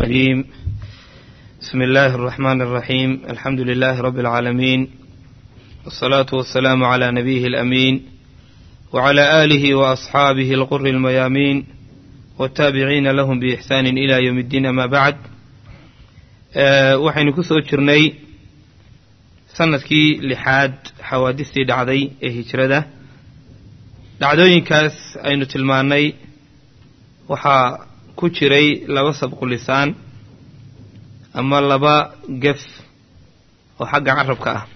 الرجيم بسم الله الرحمن الرحيم الحمد لله رب العالمين والصلاة والسلام على نبيه الأمين وعلى آله وأصحابه الغر الميامين والتابعين لهم بإحسان إلى يوم الدين ما بعد waxaynu ku soo jirnay sanadkii lixaad xawaadistii dhacday ee hijrada dhacdooyinkaas aynu tilmaannay waxaa ku jiray laba sabqulisaan ama laba gef oo xagga carabka ah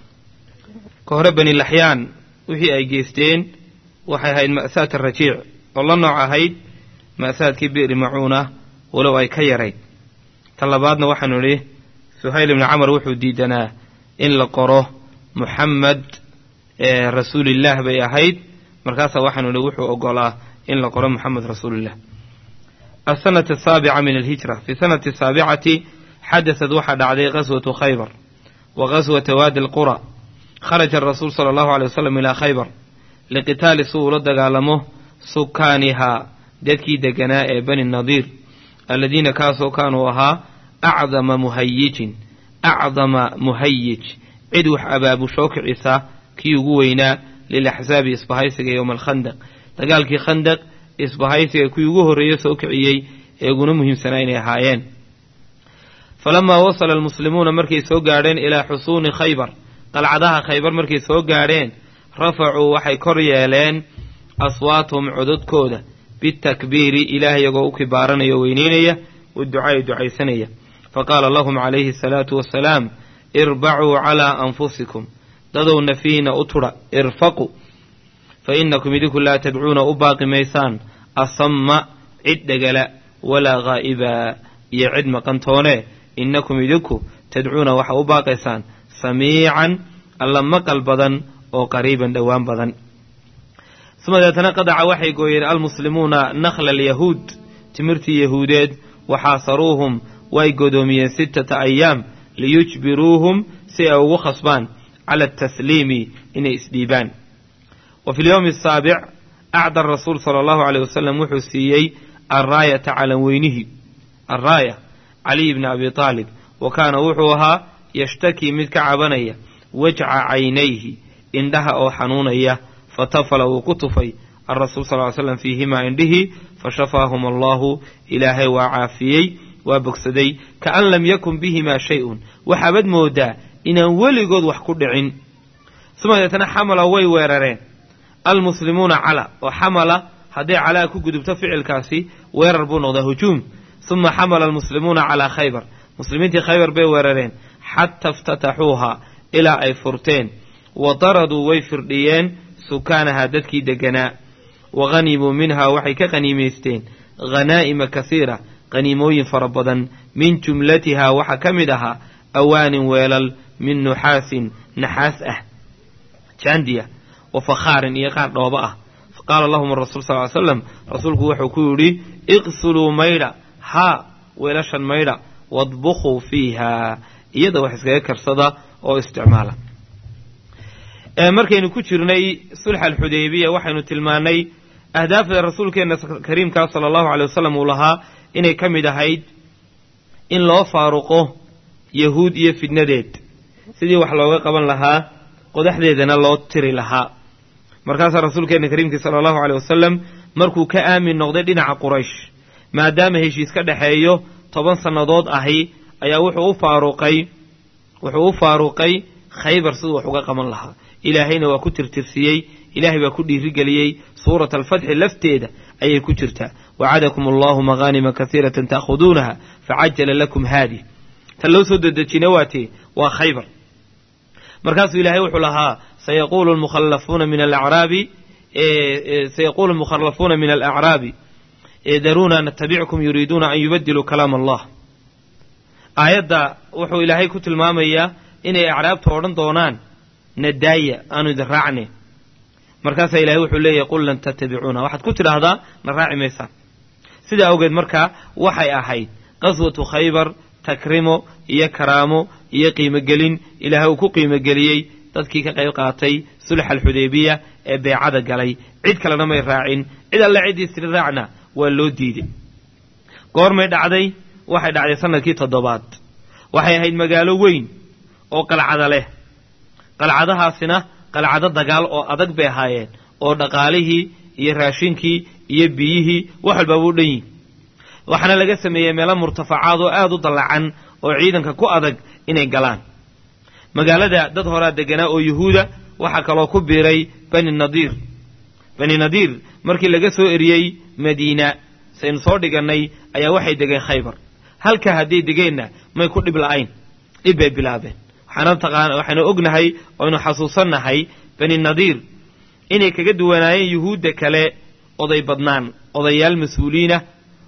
ka hore bani laxyaan wixii ay geysteen waxay ahayd ma'saad arajiic oo la nooc ahayd ma'saadkii bi'ri macuuna walow ay ka yarayd ta labaadna waxaanu idhi suhayl ibni camar wuxuu diidanaa in la qoro muxamed rasuulillaah bay ahayd markaasaa waxaanu idhi wuxuu ogolaa in la qoro muxamed rasuulillah asanati asaabica min alhijra fi sanati asaabicati xadasad waxaa dhacday qaswatu khaybar wa qaswata waadi alqura kharaja arasuul sala allahu alay wasalam ilaa khaybar liqitaali si uu la dagaalamo sukaanihaa dadkii deganaa ee bani nadiir aladiina kaasoo kaanuu ahaa acdama muhayijin acdama muhayij cid wax abaabushoo kicisa kii ugu weynaa lilaxsaabi isbahaysiga yowma alkhandaq dagaalkii khandaq isbahaysiga kii ugu horreeye soo kiciyey ee uguna muhiimsanaa inay ahaayeen falamaa wasala almuslimuuna markay soo gaadheen ilaa xusuuni khaybar qalcadaha khaybar markay soo gaadheen rafacuu waxay kor yeeleen aswaatahum cododkooda bitakbiiri ilaah iyagoo u kibaaranaya o weyneynaya waducaa'i ducaysanaya faqaala lahum calayhi asalaatu wassalaam irbacuu calaa anfusikum dadow nafiina u tudha irfaqu fa inakum idinku laa tadcuuna u baaqi maysaan asamma cid dhegala walaa ghaa'ibaa iyo cid maqantoone innakum idinku tadcuuna waxa u baaqaysaan samiican alla maqal badan oo qariiban dhowaan badan uma deetana qadaca waxay gooyeen almuslimuuna nakhla alyahuud timirtii yahuudeed waxaasaruuhum way godoomiyeen sittata ayaam liyujbiruuhum si ay ugu khasbaan cala atasliimi inay isdhiibaan wa fi lyowmi asaabic acda rasuul sala allahu aleyh wasalam wuxuu siiyey alraayata calanweynihii alraaya caliy bni abi taalib wa kaana wuxuu ahaa yashtakii mid ka cabanaya wajca caynayhi indhaha oo xanuunaya fatafala wuu ku tufay alrasuul sal ly slam fiihimaa indhihii fashafaahum allahu ilaahay waa caafiyey waa bogsaday kaan lam yakun bihimaa shay-un waxaabad moodaa inaan weligood wax ku dhicin suma deetana xamala way weerareen almuslimuuna cala oo xamala hadday calaa ku gudubto ficilkaasi weerar buu noqdaa hujuum suma xamala almuslimuuna calaa khaybar muslimiintii khaybar bay weerareen xata iftataxuuha ilaa ay furteen wa daraduu way firdhiyeen sukaanahaa dadkii deganaa wa hanimuu minhaa waxay ka qaniimaysteen khanaa'ima kasiira qaniimooyin fara badan min jumlatihaa waxaa ka mid ahaa awaanin weelal min nuxaasin naxaas ah jaandiya wa fakhaarin iyo qaar dhooba ah faqaala lahum rasuul sal ly slam rasuulku wuxuu ku yidhi iqsuluu maydha haa weelashan maydha wadbukhuu fiiha iyada wax iskaga karsada oo isticmaala markaynu ku jirnay sulx alxudaybiya waxaynu tilmaannay ahdaafda rasuulkeenna kariimkaa sala allahu aley wasalam uu lahaa inay ka mid ahayd in loo faaruqo yahuud iyo fidnadeed sidii wax looga qaban lahaa qodaxdeedana loo tiri lahaa markaasaa rasuulkeenna kariimkii sala allahu aley wasalam markuu ka aamin noqday dhinaca quraysh maadaama heshiis ka dhexeeyo toban sannadood ahi ayaa wuxuu u faaruqay wuxuu u faaruqay khaybar siduu wax uga qaban lahaa ilaahayna waa ku tirtirsiyey ilaahay baa ku dhiirigeliyey suurat alfatxi lafteeda ayay ku jirtaa wacadakum allahu maqaanima kasiiratan ta'khuduunaha facajala lakum haadi tan loo soo dedejina waatee waa khaybar markaasuu ilaahay wuxuu lahaa sayaquulu lmukhallafuuna min alacraabi sayaquulu lmukhallafuuna min alacraabi daruuna natabickum yuriiduuna an yubadiluu kalaam allah aayadda wuxuu ilaahay ku tilmaamayaa inay acraabta odhan doonaan nadaaya aanu idin raacne markaasaa ilahay wuxuu leeyahy qul lan tattabicuuna waxaad ku tidhaahdaa na raaci maysaan sidaa awgeed markaa waxay ahayd qaswatu khaybar takrimo iyo karaamo iyo qiimogelin ilaahay uu ku qiimogeliyey dadkii ka qayb qaatay sulx alxudaybiya ee beecada galay cid kalena may raacin cid alle ciddii siri raacna waa loo diiday goormay dhacday waxay dhacday sanadkii toddobaad waxay ahayd magaalo weyn oo qalcada leh qalcadahaasina qalcado dagaal oo adag bay ahaayeen oo dhaqaalihii iyo raashinkii iyo biyihii wax walbaaba u dhan yihin waxaana laga sameeyey meelo murtafacaad oo aad u dallacan oo ciidanka ku adag inay galaan magaalada dad horaa deganaa oo yuhuuda waxaa kaloo ku biiray bani nadiir bani nadiir markii laga soo eriyey madiina saynu soo dhigannay ayaa waxay degeen khaybar halkaa hadday degeenna may ku dhib la'ayn dhib bay bilaabeen waxaana taqaan waxaynu ognahay oynu xasuusannahay bani nadiir inay kaga duwanaayeen yuhuudda kale oday badnaan odayaal mas-uuliinah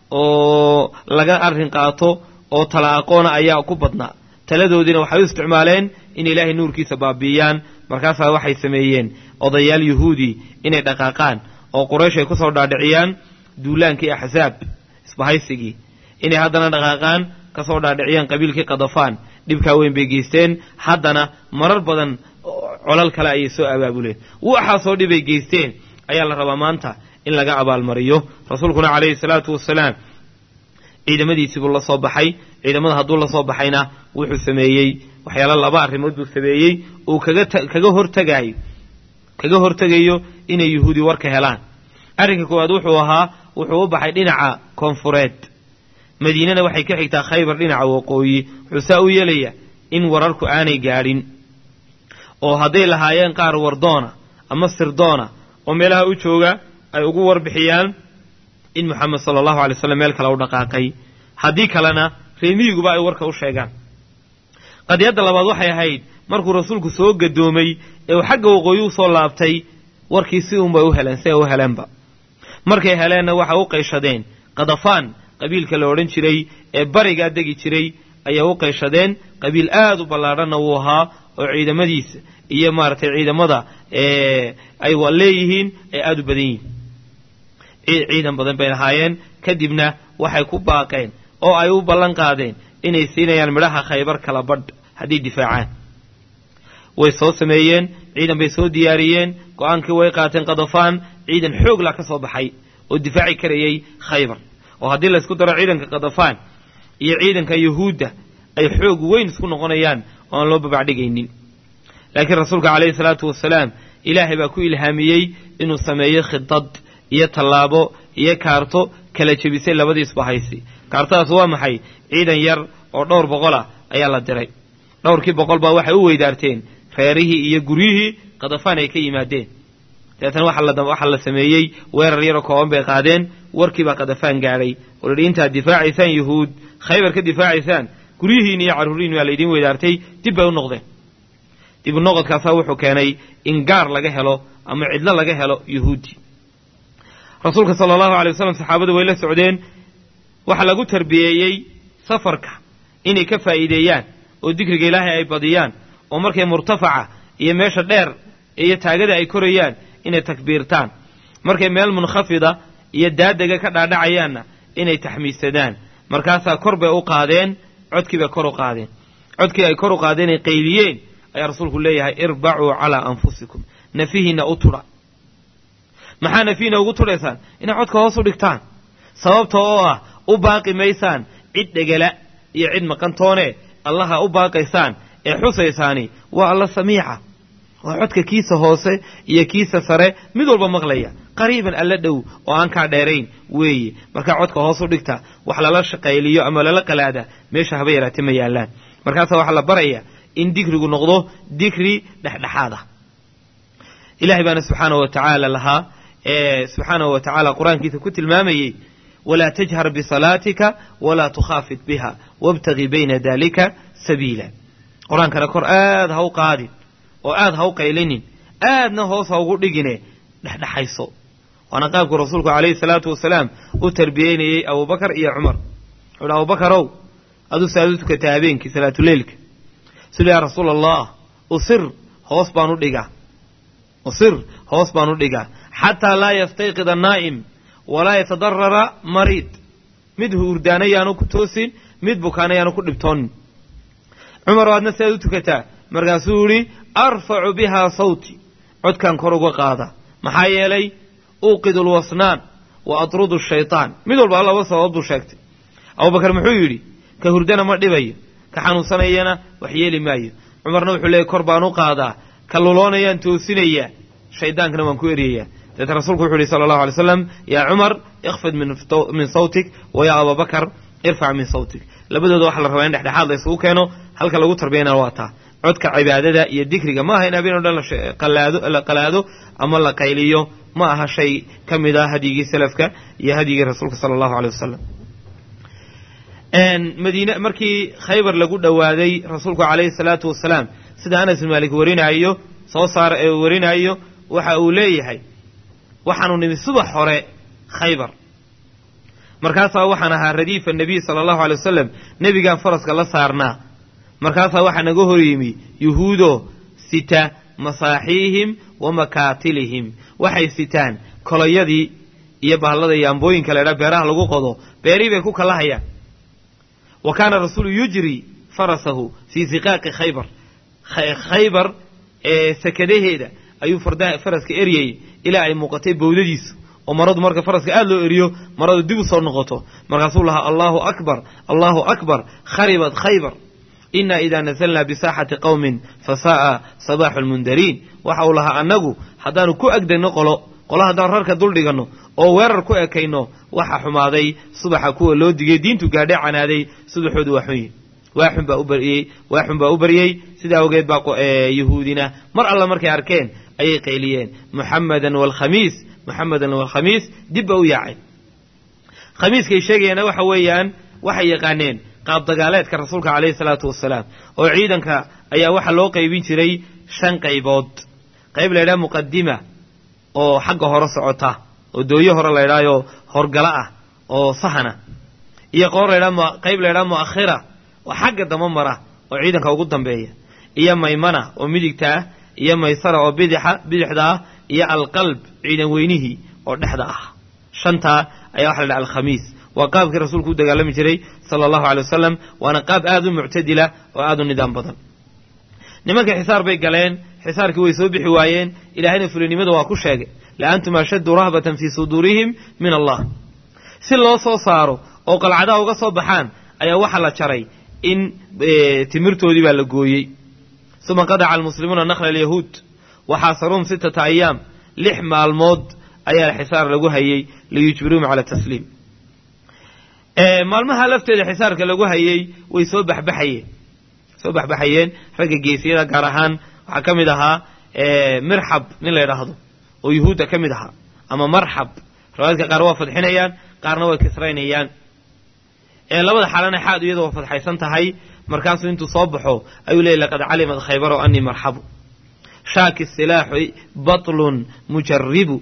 oo laga arrin qaato oo tala aqoona ayaa ku badnaa taladoodiina waxay u isticmaaleen in ilaahay nuurkiisa baabi'iyaan markaasaa waxay sameeyeen odayaal yuhuudi inay dhaqaaqaan oo quraysh ay ku soo dhaadhiciyaan duulaankii axsaab isbahaysigii inay haddana dhaqaaqaan ka soo dhaadhiciyaan qabiilkii kadafaan dhibkaa weyn bay geysteen haddana marar badan colal kale ayay soo abaabuleen waxaasoo dhibay geysteen ayaa la rabaa maanta in laga abaalmariyo rasuulkuna calayhi salaatu wasalaam ciidamadiisiibuu la soo baxay ciidamada hadduu la soo baxayna wuxuu sameeyey waxyaala laba arrimood buu sameeyey uu kaga kaga hortagayo kaga hortegayo inay yuhuudi warka helaan arrinka koowaad wuxuu ahaa wuxuu u baxay dhinaca koonfureed madiinana waxay ka xigtaa khaybar dhinaca waqooyi wuxuu saa u yeelayaa in wararku aanay gaadhin oo hadday lahaayeen qaar wardoona ama sirdoona oo meelaha u jooga ay ugu warbixiyaan in moxamed sala allahu alay slam meel kale u dhaqaaqay haddii kalena reemiyiguba ay warka u sheegaan qadiyadda labaad waxay ahayd markuu rasuulku soo gadoomay ee uu xagga waqooyi u soo laabtay warkii si unbay u heleen si ay u heleenba markay heleenna waxay u qayshadeen kadafaan qabiilka la odhan jiray ee barigaa degi jiray ayay u qayshadeen qabiil aad u ballaadhanna wuu ahaa oo ciidamadiisa iyo maaragtay ciidamada ay leeyihiin ay aad u badan yihiin ciidan badan bay lahaayeen kadibna waxay ku baaqeen oo ay u ballan qaadeen inay siinayaan midhaha khaybar kala badh hadday difaacaan way soo sameeyeen ciidan bay soo diyaariyeen go-aankii way qaateen kadafaan ciidan xoogla ka soo baxay oo difaaci karayay khaybar oo haddii laysku daro ciidanka kadafaan iyo ciidanka yuhuudda ay xoog weyn isku noqonayaan oo aan loo babacdhigaynin laakiin rasuulka calayhi salaatu wasalaam ilaahay baa ku ilhaamiyey inuu sameeyo khidad iyo tallaabo iyo kaarto kala jebisay labadii isbahaysi kaartadaas waa maxay ciidan yar oo dhowr boqol ah ayaa la diray dhowrkii boqol baa waxay u weydaarteen reerihii iyo guryihii kadafaan ay ka yimaadeen dabeetana waxaa la sameeyey weerar yaroo kooban bay qaadeen warkiibaa kadafaan gaadhay oo la yidhi intaad difaacaysaan yuhuud khaybar ka difaacaysaan guryihiin iyo carruurihiin waa laydiin weydaartay dib bay u noqdeen dib u noqodkaasaa wuxuu keenay in gaar laga helo ama cidlo laga helo yuhuudi rasuulka sala allahu alay wasalam saxaabadu way la socdeen waxaa lagu tarbiyeeyey safarka inay ka faa'iideeyaan oo dikriga ilaahay ay badiyaan oo markay murtafaca iyo meesha dheer iyo taagada ay korayaan inay takbiirtaan markay meel munkhafida iyo daadega ka dhaadhacayaanna inay taxmiisadaan markaasaa kor bay u qaadeen codkii bay kor u qaadeen codkii ay kor u qaadeen ay qayliyeen ayaa rasuulku leeyahay irbacuu calaa anfusikum nafihiinna u tudha maxaa nafihiinna ugu tudhaysaan inay codka hoos u dhigtaan sababta oo ah u baaqi maysaan cid dhegala iyo cid maqantoone allaha u baaqaysaan ee xusaysaani waa alla samiica waa codka kiisa hoose iyo kiisa sare mid walba maqlaya qariiban alla dhow oo aan kaa dheerayn weeye markaa codka hoos u dhigta wax lala shaqayliyo ama lala qalaada meesha haba yaraate ma yaallaan markaasaa waxaa la baraya in dikrigu noqdo dikri dhexdhexaad ah ilahay baana subxaanahu wa tacaala lahaa ee subxaanahu wa tacaala qur-aankiisa ku tilmaamayey walaa tajhar bisalaatika walaa tukhaafid biha wabtagii bayna dalika sabiila qur-aankana kor aad ha u qaadin oo aad ha u qaylinin aadna hoos ha ugu dhigine dhexdhexayso waana qaabku rasuulku calayhi salaatu wasalaam u tarbiyeynayey abubakar iyo cumar wuxuu hi abubakarow aduu saad u tukataa habeenkii salaatuleylka sidu yaa rasuul allah usir hoos baan u dhigaa usir hoos baan u dhigaa xataa laa yastayqid annaa'im walaa yatadarara mariid mid huurdaana yaanu ku toosin mid bukaana yaanu ku dhibtoonin cumar oo aadna sidaad u tukataa markaasuu yihi arfacu bihaa sawti codkan kor uga qaada maxaa yeelay uuqidu lwasnaan wa atrudu shaytaan mid walba laba sababood buu sheegtay abubakar muxuu yidhi ka hurdana ma dhibayo ka xanuunsanayana wax yeeli maayo cumarna wuxuu leeyay kor baan u qaadaa ka luloonayaan toosinayaa shaydaankana waan ku eryayaa deeta rasuulku wuxu yidhi sala allahu alay slam yaa cumar ikfid min sawtik wa yaa ababakar irfac min sawtik labadooda waxaa la rabaa in dhexdhexaad la isugu keeno halka lagu tarbiyana waa taa codka cibaadada iyo dikriga ma aha in habeen o dhan la qalaado ama la qayliyo ma aha shay ka mid ah hadyigii salafka iyo hadyigii rasuulka sala allahu aleyh wasalam madiine markii khaybar lagu dhowaaday rasuulku calayhi salaatu wasalaam sida anas bin maalik warinaayo soo saara ee warinaayo waxa uu leeyahay waxaanu nimi subax hore khaybar markaasaa waxaan ahaa radiifa nebiy sala allahu alay wasalam nebigaan faraska la saarnaa markaasaa waxaa naga hor yimi yuhuudo sita masaaxiihim wa makaatilihim waxay sitaan koloyadii iyo bahallada iyo ambooyinka laydhaa beeraha lagu qodo beerihii bay ku kalahayaan wa kaana rasuulu yujri farasahu fii siqaaqi khaybar khaybar ee sakadaheeda ayuu faraska eryayay ilaa ay muuqatay bowdadiisu oo maradu marka faraska aada loo eriyo maradu dib u soo noqoto markaasuu lahaa allahu akbar allahu akbar kharibat khaybar inaa idaa nasalnaa bisaaxati qowmin fasaa'a sabaaxu lmundariin waxa uu lahaa annagu haddaanu ku agdegno qolo qolo haddaanu rarka dul dhiganno oo weerar ku ekayno waxa xumaaday subaxa kuwa loo digay diintu gaadhee canaaday subaxoodu waa xun yihi waaxun baa u baryey waaxun baa u baryey sidaa awgeed baa yahuudina mar alla markay arkeen ayay qayliyeen muxamadan waalkhamiis muxamadan waalkhamiis dib ba u yaacay khamiiskay sheegayaena waxa weeyaan waxay yaqaaneen qaab dagaaleedka rasuulka calayhi salaatu wasalaam oo ciidanka ayaa waxaa loo qaybin jiray shan qaybood qayb laydhaha muqadima oo xagga hore socota oo dooyo hore laydhaayoo horgala ah oo sahana iyo qoor laydhaa qayb laydhaha mu'akhira oo xagga dama mara oo ciidanka ugu dambeeya iyo maymana oo midigta ah iyo maysara oo bidixa bidixda ah iyo alqalb ciidan weynihii oo dhexda ah shantaa ayaa waxa la dhaha alkhamiis waa qaabkii rasuulku u dagaalami jiray sala allahu alay wasalam waana qaab aada u muctadila oo aada u nidaam badan nimanka xisaar bay galeen xisaarkii way soo bixi waayeen ilaahayna fulinimada waa ku sheegay la antum ashaddu rahbatan fii suduurihim min allah si loo soo saaro oo qalcadaha uga soo baxaan ayaa waxaa la jaray in timirtoodii baa la gooyey uma qadaca almuslimuuna nakla alyahuud waxaasaruhum sittata ayaam lix maalmood ayaa xisaar lagu hayey liyujbiruhum cala tasliim maalmaha lafteeda xisaarka lagu hayey way soo baxbaxayeen soo baxbaxayeen ragga geesiyada gaar ahaan waxaa ka mid ahaa mirxab nin la ydhaahdo oo yuhuudda ka mid ahaa ama marxab riwaayadka qaar waa fadxinayaan qaarna way kisraynayaan labada xaalana xaad iyada waa fadxaysan tahay markaasuu intuu soo baxo ayuu leeyay laqad calimat khaybaro anii marxabu shaaki silaaxi batlun mujaribu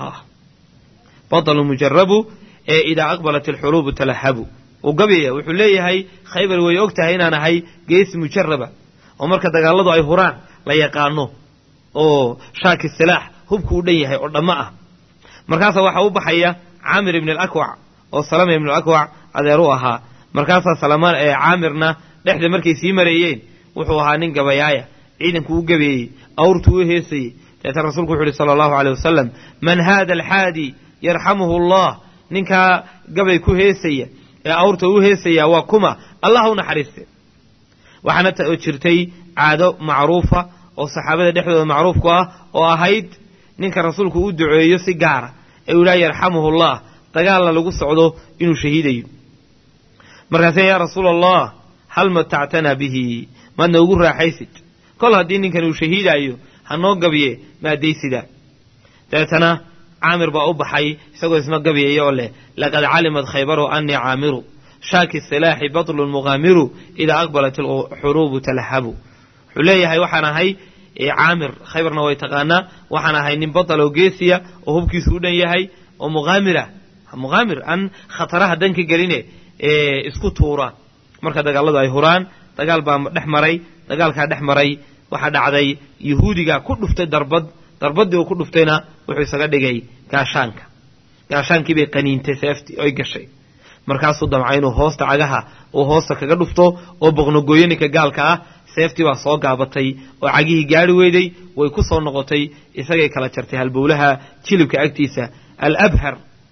batlun mujarabu ee idaa aqbalat alxuruubu talahabu uu gabyaya wuxuu leeyahay khaybar way og tahay inaan ahay geesi mujaraba oo marka dagaaladu ay huraan la yaqaano oo shaaki silaax hubku u dhan yahay oo dhammo ah markaasaa waxaa u baxaya caamir ibn alakwac oo salama ibn alakwac adeer u ahaa markaasaa salamaan ee caamirna dhexda markay sii mareeyeen wuxuu ahaa nin gabayaaya ciidanku u gabeeyey awrtuu u heesayey deeta rasuulku wuxu uhi sala allahu aleyh wasalam man haada alxaadi yarxamuhu allah ninkaa gabay ku heesaya ee awrta u heesaya waa kuma allah u naxariiste waxaana jirtay caado macruufa oo saxaabada dhexdooda macruufku ah oo ahayd ninka rasuulku u duceeyo si gaara ee uu yidhaha yarxamuhu allah dagaalna lagu socdo inuu shahiidayo markaase yaa rasuula allah hal matactanaa bihi maad noogu raaxaysid kol haddii ninkan uu shahiidaayo ha noo gabye maadaysidaa dabeetana caamir baa u baxay isagoo isna gabyaya oo leh laqad calimat khaybaru anii caamiru shaaki silaaxi batlun muqaamiru idaa aqbalat alxuruubu talahabu wuxuu leeyahay waxaan ahay caamir khaybarna way taqaanaa waxaan ahay nin batal oo geesiya oo hubkiisu u dhan yahay oo muqaamira muqaamir aan khataraha danka geline isku tuura marka dagaaladu ay huraan dagaal baa dhex maray dagaalkaa dhex maray waxaa dhacday yahuudigaa ku dhuftay darbad darbaddii uu ku dhuftayna wuxuu isaga dhigay gaashaanka gaashaankii bay qaniintay seeftii oy gashay markaasuu damca inuu hoosta cagaha uu hoosta kaga dhufto oo boqnogooyo ninka gaalka ah seeftii baa soo gaabatay oo cagihii gaari weyday way ku soo noqotay isagay kala jartay halbowlaha jilibka agtiisa alabhar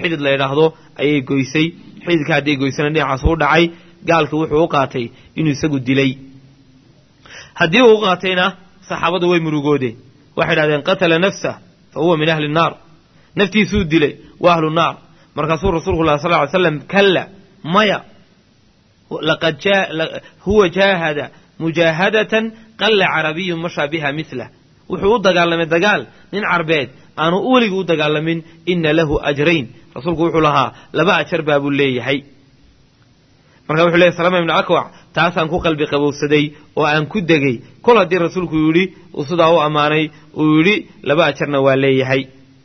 xidid la yidhaahdo ayay goysay xididka hadday goysana dhinacaas u dhacay gaalkii wuxuu u qaatay inuu isagu dilay haddii uu u qaatayna saxaabadu way murugoodeen waxay idhahdeen qatala nafsah fa huwa min ahli nnaar naftiisuu dilay waa ahlu naar markaasuu rasuulku lah sal ly slam kalla maya laqad huwa jaahada mujaahadatan qalla carabiyun mashaa biha milah wuxuu u dagaalamay dagaal nin carbeed aanu weligii u dagaalamin ina lahu ajrayn rasuulku wuxuu lahaa laba ajar baa buu leeyahay marka wuxuu leeyahy salama ibnu akwac taasaan ku qalbi qabowsaday oo aan ku degay kol haddii rasuulku yidhi uu sidaa u ammaanay uu yidhi laba ajarna waa leeyahay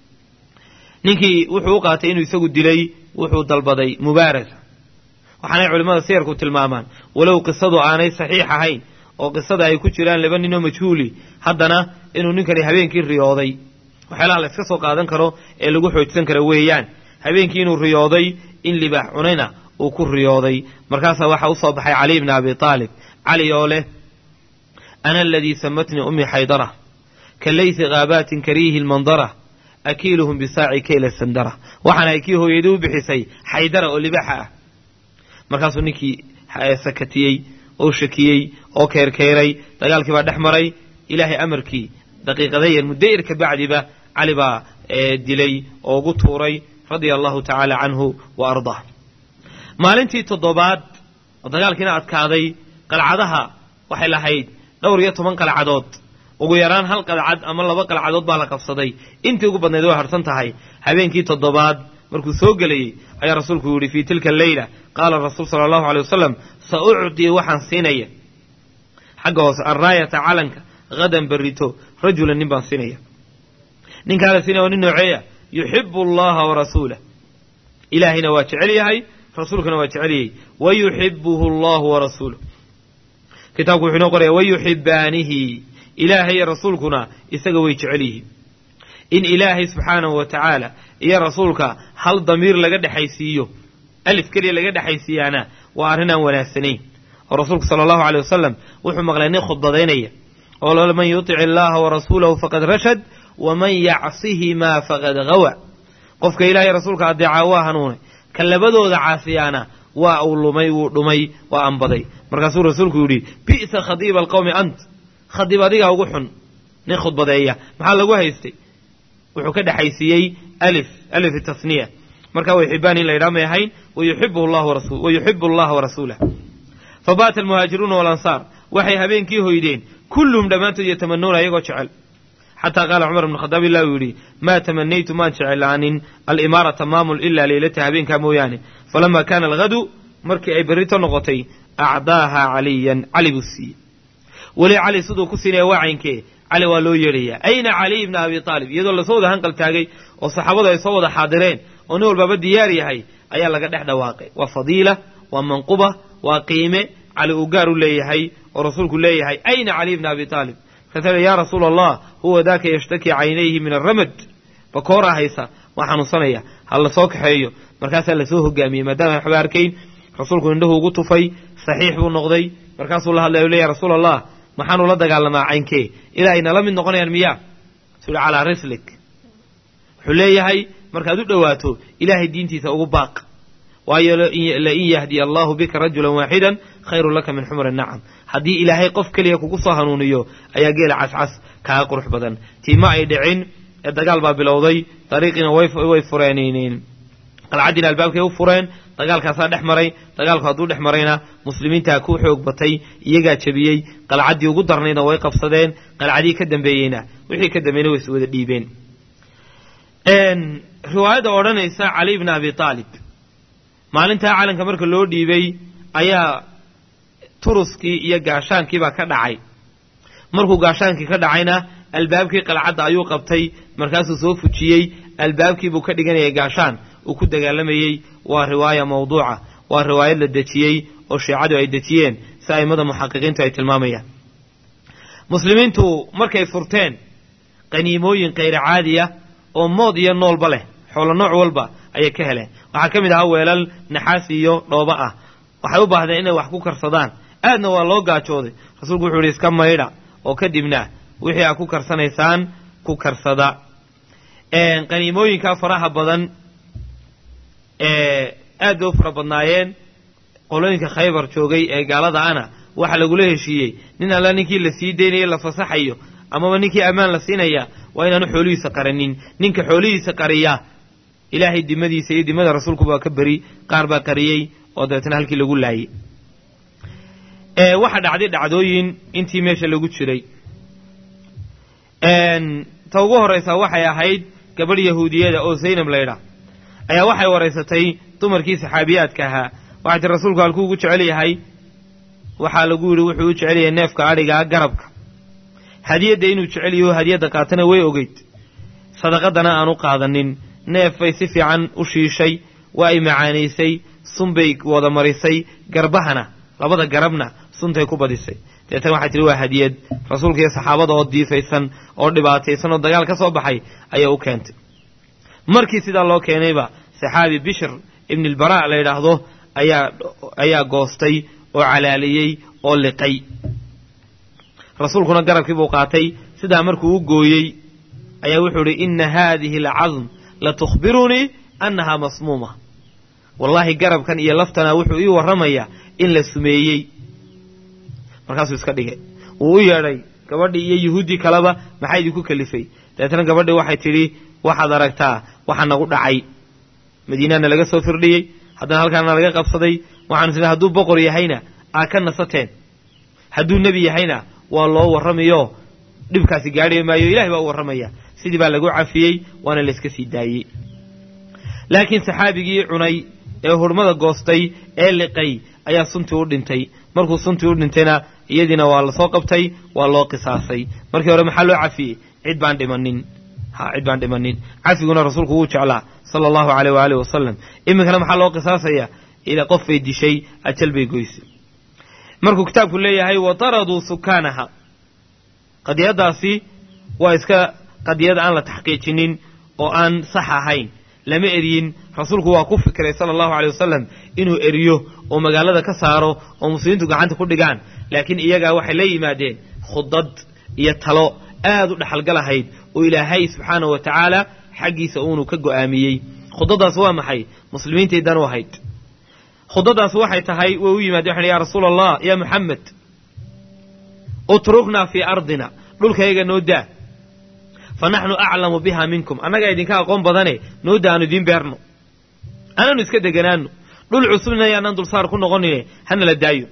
ninkii wuxuu u qaatay inuu isagu dilay wuxuu dalbaday mubaarasa waxaanay culimmada siyarku tilmaamaan walow qisadu aanay saxiix ahayn oo qisada ay ku jiraan laba ninoo majhuuli haddana inuu ninkani habeenkii riyooday waxyaalaha la iska soo qaadan karo ee lagu xoojsan kara weeyaan habeenkii inuu riyooday in libaax cunayna uu ku riyooday markaasaa waxaa usoo baxay cali bni abi aalib cali oo leh ana aladii samatnii ummi xaydara ka laysi haabaatin kariihi lmandara akiiluhum bisaaci kayla sandara waxaan ay kii hooyadii u bixisay xaydara oo libaaxa ah markaasuu ninkii sakatiyey oo shakiyey oo keerkeeray dagaalkii baa dhex maray ilaahay amarkii daqiiqada yar muddo yar ka bacdiba cali baa dilay oo ugu tuuray radia allahu tacaala canhu wa ardaa maalintii toddobaad oo dagaalkiina adkaaday qalcadaha waxay lahayd dhowr iyo toban qalcadood ugu yaraan hal qalcad ama laba qalcadood baa la qabsaday intii ugu badnayd way harsan tahay habeenkii toddobaad markuu soo gelayey ayaa rasuulku yidhi fii tilka alleyla qaala rasuul sala allahu aley wasalam sa ucdii waxaan siinaya xagga hoose alraayata calanka hadan berrito rajulan nin baan siinaya ninkaa la siinaya waa nin nooceeya yuxibu allaha warasuulah ilaahayna waa jecel yahay rasuulkana waa jecel yahay wayuxibuhu allahu warasuuluh kitaabku wuxuu inoo qoraya wayuxibaanihi ilaahay iyo rasuulkuna isaga way jecel yihiin in ilaahay subxaanahu wa tacaala iyo rasuulka hal damiir laga dhexaysiiyo alif keliya laga dhexaysiiyaana waa arrin aan wanaagsanayn oo rasuulku sala allahu aley wasalam wuxuu maqlay nin khudbadaynaya oo man yutic illaaha warasuulahu faqad rashad waman yacsihimaa faqad hawa qofka ilahay rasuulka adeecaa waa hanuunay ka labadooda caasiyaana waa uu lumay wuu dhumay waa anbaday markaasuu rasuulku yidhi bi'sa khadiiba alqowmi ant khadiib adigaa ugu xun nin khudbadeeya maxaa lagu haystay wuxuu ka dhexaysiiyey alif alif tasniya marka way xibaan in la yidhaha may ahayn wayuxibu allaha warasuulah fabaata almuhaajiruuna walansaar waxay habeenkii hoydeen kulluhum dhammaantood yatamanuuna iyagoo jecel xataa qaala cumar ibnu khadaab illah uu yidhi maa tamanaytu maan jeclaanin alimaarata maamul ilaa leylata habeenkaa mooyaane falamaa kaana alghadu markii ay berrito noqotay acdaaha caliyan cali buu siiyey weli cali siduu ku siinaya waa caynkee cali waa loo yeedhayaa ayna caliy ibna abi aalib iyadoo lasoo wada hanqal taagay oo saxaabadu ay soo wada xaadireen oo nin walbaaba diyaar yahay ayaa laga dhex dhawaaqay waa fadiila waa manquba waa qiime cali uu gaar u leeyahay oo rasuulku leeyahay ayna caliy ibna abi aalib markaasa yaa rasuula allah huwa daaka yashtaki caynayhi min alramad bakooraa haysa waa xanuunsanaya ha la soo kaxeeyo markaasaa lasoo hogaamiyey maadaama waxba arkayn rasuulku indhahu ugu tufay saxiix buu noqday markaasuu la hadlay le ya rasuula allah maxaanu la dagaalamaa caynkee ilaa ay nala mid noqonayaan miyaa sui calaa rislik wuxuu leeyahay markaad u dhowaato ilaahay diintiisa ugu baaq waayo lain yahdiya allahu bika rajulan waaxidan khayrun laka min xumri nacam haddii ilaahay qof keliya kugu soo hanuuniyo ayaa geela cascas kaaga qurux badan tii ma ay dhicin ee dagaal baa bilowday dariiqiina way fureen qalcaddiina albaabkay u fureen dagaalkaasaa dhex maray dagaalku hadduu dhex marayna muslimiintaa ku xoog batay iyagaa jebiyey qalcaddii ugu darnaydna way qabsadeen qalcadii ka dambeeyeyna wixii ka dambeeyna way is wada dhiibeen riwaayadda odhanaysa cali bna abi aalib maalintaa calanka marka loo dhiibay ayaa turuskii iyo gaashaankiibaa ka dhacay markuu gaashaankii ka dhacayna albaabkii qalcadda ayuu qabtay markaasuu soo fujiyey albaabkiibuu ka dhiganayay gaashaan uu ku dagaalamayey waa riwaaya mawduuca waa riwaayad la dejiyey oo shiicadu ay dejiyeen si a'immada muxaqiqiintu ay tilmaamayaan muslimiintu markay furteen qaniimooyin kayra caadiya oo mood iyo noolba leh xoolo nooc walba ayay ka heleen waxaa ka mid ahaa weelal naxaas iyo dhooba ah waxay u baahdeen inay wax ku karsadaan aadna waa loo gaajooday rasuulku wuxuu yihi iska maydha oo kadibna wixii aad ku karsanaysaan ku karsada qaniimooyinkaa faraha badan aad bay u fara badnaayeen qolooyinka khaybar joogay ee gaalada ana waxaa lagula heshiiyey nin alla ninkii la sii daynaya la fasaxayo amaba ninkii ammaan la siinaya waa inaanu xoolihiisa qaranin ninka xoolihiisa qariya ilaahay dimadiisa iyo dimada rasuulku baa ka beri qaar baa qariyey oo dabeetna halkii lagu laayey waxaa dhacday dhacdooyin intii meesha lagu jiray ta ugu horraysaa waxay ahayd gabadh yahuudiyada oo zaynab laydha ayaa waxay waraysatay dumarkii saxaabiyaadka ahaa waxay tii rasuulku halkuu ugu jecel yahay waxaa lagu yidhi wuxuu u jecel yahay neefka adhigaa garabka hadiyadda inuu jecel yaho hadiyadda qaatana way ogeyd sadaqadana aan u qaadanin neef bay si fiican u shiishay waa ay macaanaysay sun bay wada marisay garbahana labada garabna suntay ku badisay deetan waxay tihi waa hadiyad rasuulka iyo saxaabada oo diifaysan oo dhibaataysan oo dagaal ka soo baxay ayaa u keentay markii sidaa loo keenayba saxaabi bishr ibn ilbaraa la yidhaahdo ayaa ayaa goostay oo calaaliyey oo liqay rasuulkuna garabkii buu qaatay sidaa markuu u gooyey ayaa wuxuu idhi inna haadihi alcadm la tukhbirunii annahaa masmuuma wallaahi garabkan iyo laftana wuxuu ii warramayaa in la sumeeyey markaasuu iska dhigay wuu u yeedhay gabadhii iyo yuhuuddii kaleba maxaa idinku kalifay dabeetna gabadhii waxay tidhi waxaad aragtaa waxaa nagu dhacay madiinana laga soo firdhiyey haddana halkaana laga qabsaday waxaanu tidhi hadduu boqor yahayna aa ka nasateen hadduu nebi yahayna waa loo warramayo dhibkaasi gaadhi maayo ilahay baa u warramaya sidii baa lagu cafiyey waana layska sii daayey laakiin saxaabigii cunay ee hurmada goostay ee liqay ayaa suntii u dhintay markuu suntii u dhintayna iyadiina waa lasoo qabtay waa loo qisaasay markii hore maxaa loo cafiyey cid baan dhimanin ha cid baan dhimanin cafiguna rasuulku wuu jeclaa sala allahu caleyh waaalih wasalam iminkana maxaa loo qisaasaya ila qof bay dishay ajal bay goysay markuu kitaabku leeyahay wa taraduu sukaanaha qadiyaddaasi waa iska qadiyad aan la taxqiijinin oo aan sax ahayn lama eryin rasuulku waa ku fikiray sala allahu aley wasalam inuu eriyo oo magaalada ka saaro oo muslimiintu gacanta ku dhigaan laakiin iyagaa waxay la yimaadeen khudad iyo talo aad u dhexalgalahayd oo ilaahay subxaanahu wa tacaala xaggiisa uunu ka go'aamiyey khudadaas waa maxay muslimiintay dan u ahayd khudadaas waxay tahay way u yimaadeen waxay ya rasuula allah ya muxamed utruknaa fii ardina dhulkayaga noo daa fa naxnu aclamu biha minkum annagaa idinka aqoon badane noo da aanu idiin beerno anaanu iska deganaano dhul cusubna yaanaan dulsaar ku noqonine hanala daayo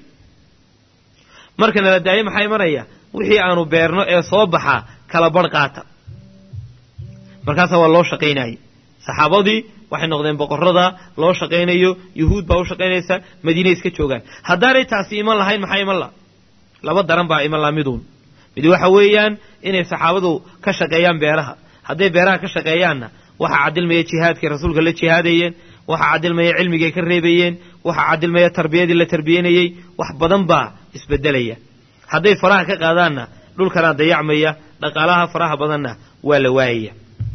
marka nala daayo maxaa imanaya wixii aanu beerno ee soo baxaa kala barh qaata markaasaa waa loo shaqaynayay saxaabadii waxay noqdeen boqorrada loo shaqaynayo yuhuud baa u shaqaynaysa madiine iska joogaan haddaanay taasi iman lahayn maxaa iman laha laba daran baa iman laha miduun mid waxa weeyaan inay saxaabadu ka shaqeeyaan beeraha hadday beeraha ka shaqeeyaanna waxaa cadilmaya jihaadkay rasuulka la jihaadayeen waxaa cadilmaya cilmigay ka reebayeen waxaa cadilmaya tarbiyadii la tarbiyanayey wax badan baa isbedelaya hadday faraha ka qaadaanna dhulkanaa dayacmaya dhaqaalaha faraha badanna waa la waayaya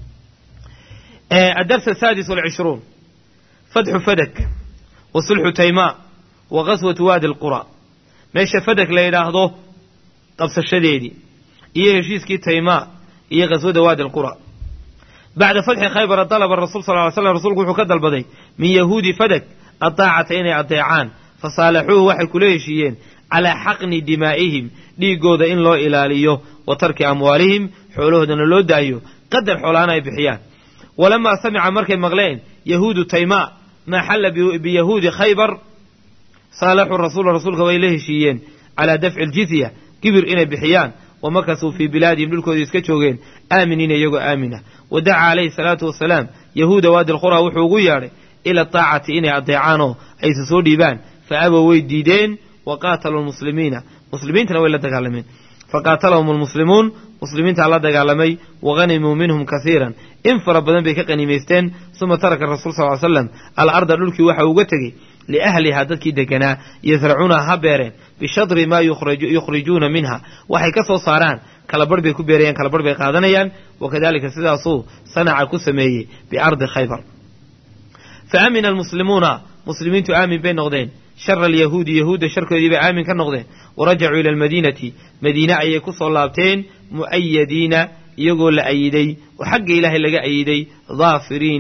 الدرس السادس والعشرون فتح فدك وصلح تيماء وغزوة وادي القرى meesha fadak la yidhaahdo qabsashadeedii iyo heshiiskii taymaa iyo ghaswada waadi alqura bacda fatxi khaybara dalaba rasul sal ly slam rsulku wuxuu ka dalbaday min yahuudi fadak adaacata inay adeecaan fasaalaxuuhu waxay kula heshiiyeen calaa xaqni dimaa'ihim dhiiggooda in loo ilaaliyo wa tarki amwaalihim xoolahoodana loo daayo qadar xoolaana ay bixiyaan walamaa samica markay maqleen yahuudu taymaa maa xalla biyahuudi khaybar saalaxuu rasuula rasuulka way la heshiiyeen calaa dafci aljizya kibir inay bixiyaan wa makasuu fii bilaadihim dhulkoodii iska joogeen aaminiina iyagoo aamina wa dacaa calayhi salaatu wasalaam yahuuda waadi alqura wuxuu ugu yeadhay ila ataacati inay adeecaanoo aysa soo dhiibaan fa abow way diideen wa qaataluu lmuslimiina muslimiintana way la dagaalameen faqaatalahum almuslimuun muslimiintaa la dagaalamay wahanimuu minhum kasiiran in fara badan bay ka qaniimaysteen suma taraka rasuul sal ly slam alarda dhulkii waxa uga tegey liahlihaa dadkii deganaa yasracuunaha ha beereen bishadri maa yukhrijuuna minha waxay ka soo saaraan kalabarh bay ku beerayaan kalabarh bay qaadanayaan wakadalika sidaasuu sanaca ku sameeyey biardi khaybar fa amina almuslimuuna muslimiintu aamin bay noqdeen shara alyahuudi yahuudda sharkoodii bay aamin ka noqdeen warajacuu ila almadiinati madiine ayay ku soo laabteen mu'ayadiina iyagoo la ayiday oo xagga ilaahay laga ayiday daafiriina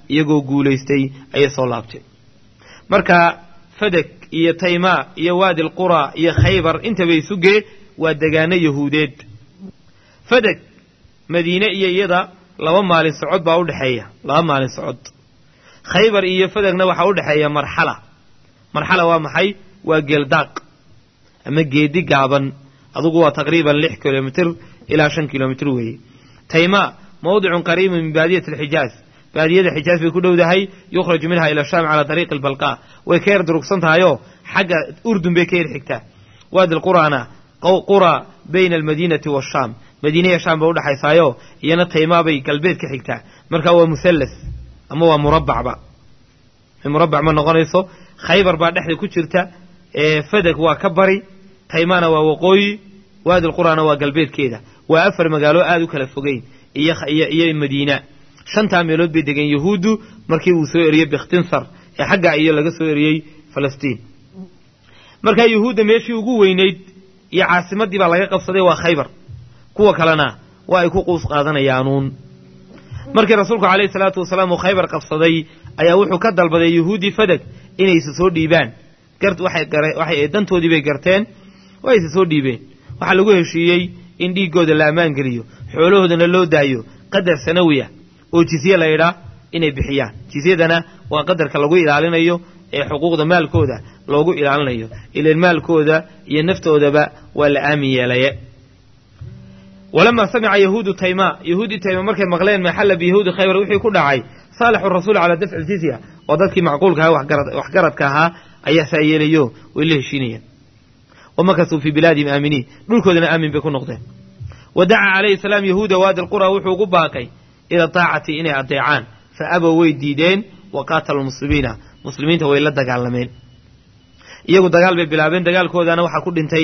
iyagoo guulaystay ayay soo laabteen marka fadag iyo taymaa iyo waadi alqura iyo khaybar intaba isugee waa degaano yahuudeed fadag madiine iyo iyada laba maalin socod baa udhexeeya laba maalin socod khaybar iyo fadagna waxaa udhexeeya marxala marxala waa maxay waa geeldaaq ama geedi gaaban adugu waa taqriiban lix kilomitr ilaa shan kilomitr weeye taymaa mawdicun qariibun min baadiyati alxijaaz baadiyada xijaaz bay ku dhowdahay yukhraju minha ila shaam calaa dariiqi albalqaa way ka yar durugsan tahayoo xagga urdun bay ka yar xigtaa waadi lqurana qura bayna almadiinati waashaam madiinaya shaam bay udhexaysaayo iyana taymaa bay galbeed ka xigtaa marka waa muhallas ama waa murabbacba murabbac ma noqonayso khaybar baa dhexda ku jirta fadag waa ka bari taymaana waa waqooyi waadi lqurana waa galbeedkeeda waa afar magaalo aada u kala fogeyn iyo madiina shantaa meelood bay degeen yahuuddu markii uu soo eriyey bikhtinsar ee xagga iyo laga soo eriyey falastiin markaa yahuudda meeshii ugu weynayd iyo caasimaddii baa laga qabsaday waa khaybar kuwa kalena waa ay ku quus qaadanayaanuun markii rasuulku calayhi salaatu wasalaam uu khaybar qabsaday ayaa wuxuu ka dalbaday yahuuddii fadag inay isa soo dhiibaan waxay dantoodii bay garteen waa isa soo dhiibeen waxaa lagu heshiiyey in dhiiggooda la ammaan geliyo xoolahoodana loo daayo qadar sanawiya oo jizye la ydhaa inay bixiyaan jizyadana waa qadarka lagu ilaalinayo ee xuquuqda maalkooda loogu ilaalinayo ilan maalkooda iyo naftoodaba waa la aamin yeelaye walamaa samica yahuudu taymaa yahuudii tayma markay maqleen maxalla biyahuudi khaybar wixii ku dhacay saalixu rasuul calaa dafci ljizya oo dadkii macquulka aha waxgaradka ahaa ayaa saa yeelayo way la heshiinayeen wamakasuu fii bilaadihim aaminiin dhulkoodana aamin bay ku noqdeen wa dacaa calayhi salaam yahuuda waadi lqura wuxuu ugu baaqay ila taacati inay adeecaan fa abow way diideen wa qaatalu muslimiina muslimiinta way la dagaalameen iyagu dagaal bay bilaabeen dagaalkoodana waxaa ku dhintay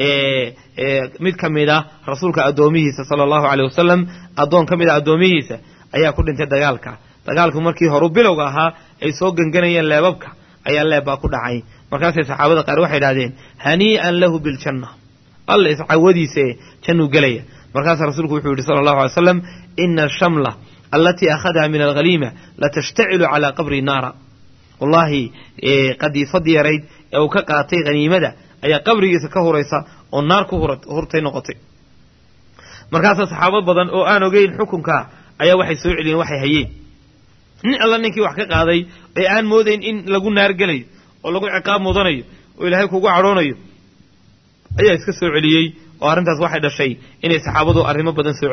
mid ka mid a rasuulka addoomihiisa sala allahu caleyh wasalam addoon ka mid a addoomihiisa ayaa ku dhintay dagaalka dagaalku markii horu bilowga ahaa ay soo genganayeen leebabka ayaa leeb baa ku dhacay markaasay saxaabada qaar waxay idhahdeen hanii'an lahu biljanna alla iscawadiise jannuu gelaya markaasaa rasuulku wuxuu yidhi sala allahu alay slam ina ashamla alatii akhadaha min alghaliima latashtacilu calaa qabri naara wallaahi qadiifadii yarayd ee uu ka qaatay haniimada ayaa qabrigiisa ka huraysa oo naar ku hurtay noqotay markaasaa saxaabad badan oo aan ogeyn xukunka ayaa waxay soo celiyeen waxay hayeen nin alla ninkii wax ka qaaday ee aan moodayn in lagu naar gelayo oo lagu ciqaab mudanayo oo ilaahay kugu cadhoonayo ayaa iska soo celiyey oo arrintaas waxay dhashay inay saxaabadu arrimo badan soo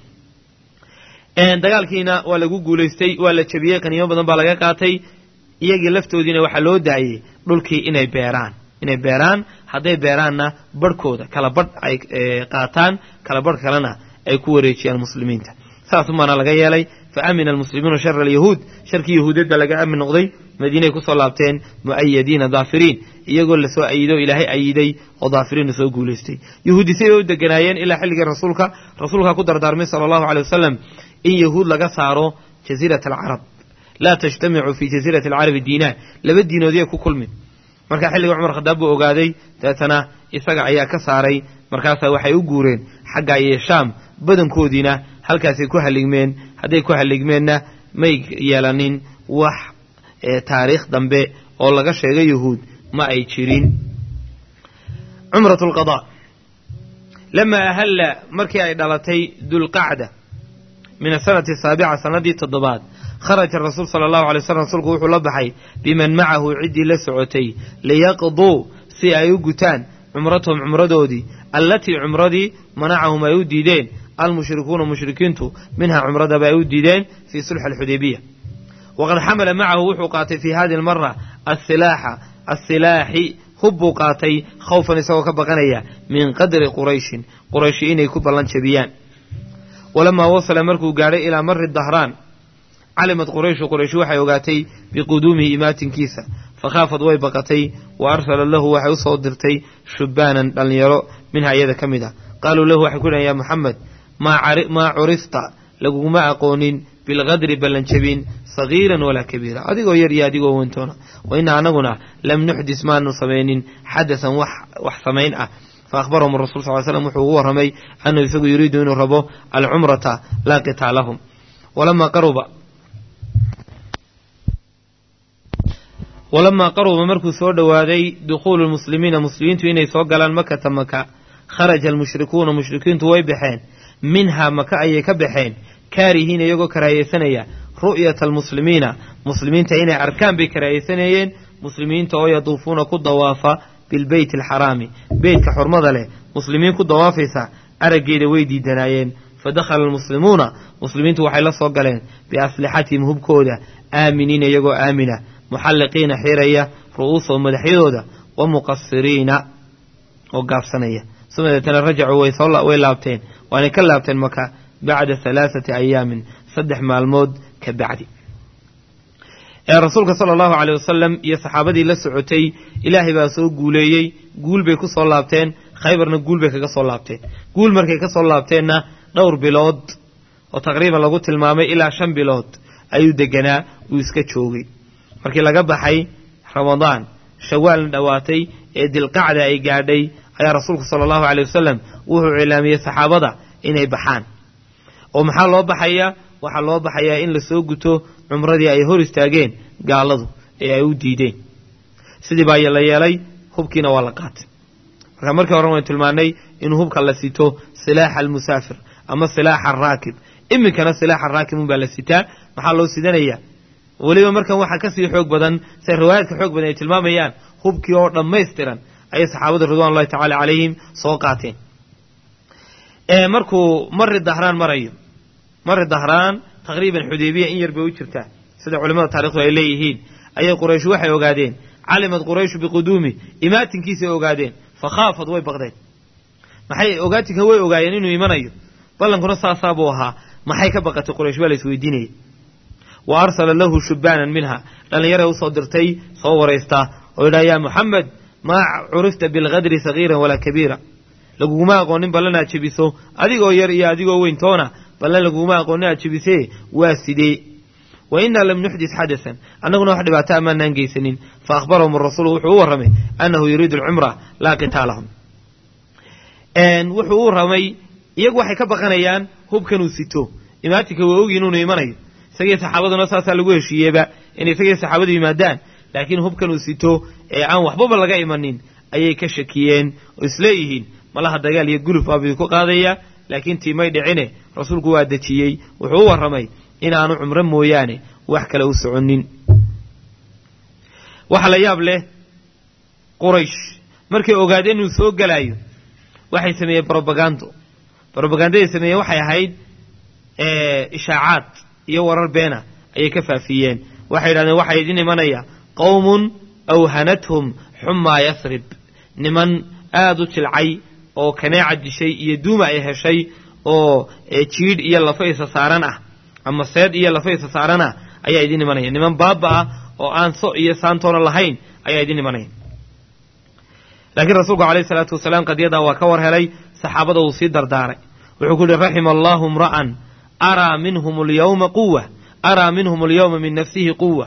celiyaan dagaalkiina waa lagu guulaystay waa la jebiyey qaniimo badan baa laga qaatay iyagii laftoodiina waxaa loo daayey dhulkii inay beeraan inay beeraan hadday beeraanna barhkooda kala badh ay qaataan kala badh kalena ay ku wareejiyaan muslimiinta saasumaana laga yeelay fa amina almuslimuuna shara alyahuud sharkii yahuudeed baa laga aamin noqday madiinay kusoo laabteen mu'ayadiina daafiriin iyagoo lasoo ayido ilaahay ayiday oo daafiriinna soo guulaystay yahuudi siday u deganaayeen ilaa xilligii rasuulka rasuulkaa ku dardaarmay sala allahu aley wasalam in yahuud laga saaro jasiirat alcarab laa tajtamicu fii jasiirati alcarabi diinaan laba diinoodiya ku kulmin markaa xilliga cumar khadaab buu ogaaday dabeetana isaga ayaa ka saaray markaasaa waxay u guureen xagga iyo shaam badankoodiina halkaasay ku haligmeen hadday ku haligmeenna may yeelanin wax taariikh dambe oo laga sheegay yahuud ma ay jirin cumrat lqadaa lamaa ahalla markii ay dhalatay dulqacda min asanati asaabica sanadii toddobaad kharaja rasuul sala allahu alay slam rasuulku wuxuu la baxay biman macahu ciddii la socotay liyaqduu si ay u gutaan cumratahum cumradoodii allatii cumradii manacahum ay u diideen almushrikuuna mushrikiintu minhaa cumradaba ay u diideen fii sulxi alxudaybiya waqad xamala macahu wuxuu qaatay fii hadihi almara asilaaxa asilaaxi hub buu qaatay khawfan isagoo ka baqanaya min qadri qurayshin qurayshi inay ku ballan jabiyaan walamaa wasala markuu gaadhay ilaa mari dahraan calimad qurayshu qurayshi waxay ogaatay biquduumihi imaatinkiisa fakhaafad way baqatay wa arsala lahu waxay usoo dirtay shubbaanan dhallinyaro minha iyada ka mid a qaaluu lahu waxay ku dhahen ya moxamed maa curifta laguguma aqoonin bilqadri ballanjabin sagiiran walaa kabiira adigoo yar iyo adigoo wentoona wa inna anaguna lam nuxdis maanu samaynin xadasan wax samayn ah faahbarahum rasul sal slam wuxuu ugu warramay annahu isagu yuriidu inuu rabo alcumrata laa qitaalahum walamaa qaruba walamaa qaruba markuu soo dhowaaday dukhuulu lmuslimiina muslimiintu inay soo galaan makata maka kharaja almushrikuuna mushrikiintu way baxeen minhaa maka ayay ka baxeen kaarihiina iyagoo karaahiyeysanaya ru'yata almuslimiina muslimiinta inay arkaan bay karaahiyeysanayeen muslimiinta oo yaduufuuna ku dawaafa bilbeyti alxaraami beytka xurmada leh muslimiin ku dawaafaysa araggeeda way diidanaayeen fa dakhala almuslimuuna muslimiintu waxay la soo galeen biaslixatihim hubkooda aaminiina iyagoo aamina muxalliqiina xiraya ru'uusahum madaxyadooda wa muqasiriina oo gaabsanaya suma deetana rajacuu way laabteen waanay ka laabteen maka bacda halaathati ayaamin saddex maalmood ka bacdi ee rasuulka sala allahu caleyh wasalam iyo saxaabadii la socotay ilaahay baa soo guuleeyey guul bay ku soo laabteen khaybarna guul bay kaga soo laabteen guul markay ka soo laabteenna dhowr bilood oo taqriiban lagu tilmaamay ilaa shan bilood ayuu deganaa uu iska joogay markii laga baxay ramadaan shawaalna dhowaatay ee dilqacda ay gaadhay ayaa rasuulku sala allahu caleyh wasalam wuxuu cilaamiyey saxaabada inay baxaan oo maxaa loo baxayaa waxaa loo baxayaa in lasoo guto cumradii ay hor istaageen gaaladu ee ay u diideen sidii baa la yeelay hubkiina waa la qaatay marka markii hore waynu tilmaanay inuu hubka la sito silaaxa almusaafir ama silaaxa araakib iminkana silaaxa araakib unbaa la sitaa maxaa loo sidanayaa weliba markan waxaa kasii xoog badan se riwaayaadka xoog badan ay tilmaamayaan hubkii oo dhammaystiran ayay saxaabadu ridwan ullahi tacala calayhim soo qaateen markuu mari dahraan marayo mari dahraan taqriiban xudaybiya in yar bay u jirtaa sida culimada taarikhdu ay leeyihiin ayay quraysh waxay ogaadeen calimad qurayshu biquduumi imaatinkiisay ogaadeen fa khaafad way baqdeen maxay ogaatinka way ogaayeen inuu imanayo ballankuna saasaa buu ahaa maxay ka baqatay quraysh waa la isweydiinayay wa arsala lahu shubaanan minha dhallinyaray usoo dirtay soo waraystaa oo yidhaha yaa muxamed maa curifta bilkadri sagiiran walaa kabiira laguguma aqoonin ballan aad jebiso adigoo yar iyo adigoo weyn toona ballan laguguma aqoonin aad jebisee waa sidee wa innaa lam nuxdis xadasan annaguna wax dhibaato amaanaan geysanin fa akhbarahum arasuulu wuxuu u warramay annahu yuriidu alcumra laa qitaalahum wuxuu u warramay iyagu waxay ka baqanayaan hubkanuu sito imaatinka waa ogi inuunu imanayo isagii saxaabaduna saasaa lagu heshiiyeeba inay isagii saxaabadu yimaadaan laakiin hubkanuu sito ee aan waxbaba laga imanin ayay ka shakiyeen oo isleeyihiin malaha dagaal iyo guluf baabuu ku qaadaya laakiin tiimay dhicine rasuulku waa dejiyey wuxuu u warramay inaanu cumro mooyaane wax kale u soconin waxaa la yaab leh quraysh markay ogaadeen inuu soo gelaayo waxay sameeyeen brobagando brobagandaday sameeyeen waxay ahayd ishaacaad iyo warar beena ayay ka faafiyeen waxay yidhahdeen waxaa idin imanaya qowmun awhanathum xumaa yasrib niman aada u jilcay oo kaneeca dishay iyo duuma ay heshay oo jiidh iyo lafa isa saaran ah ama seed iyo lafa isa saaran ah ayaa idin imanaya niman baaba ah oo aan so iyo saantoona lahayn ayaa idin imanaya laakiin rasuulku calayhi salaatu wasalaam qadiyadaa waa ka war helay saxaabada wuu sii dardaaray wuxuu ku yihi raxima allahu imra'an araa minhum alyawma quwa araa minhum alyawma min nafsihi quwa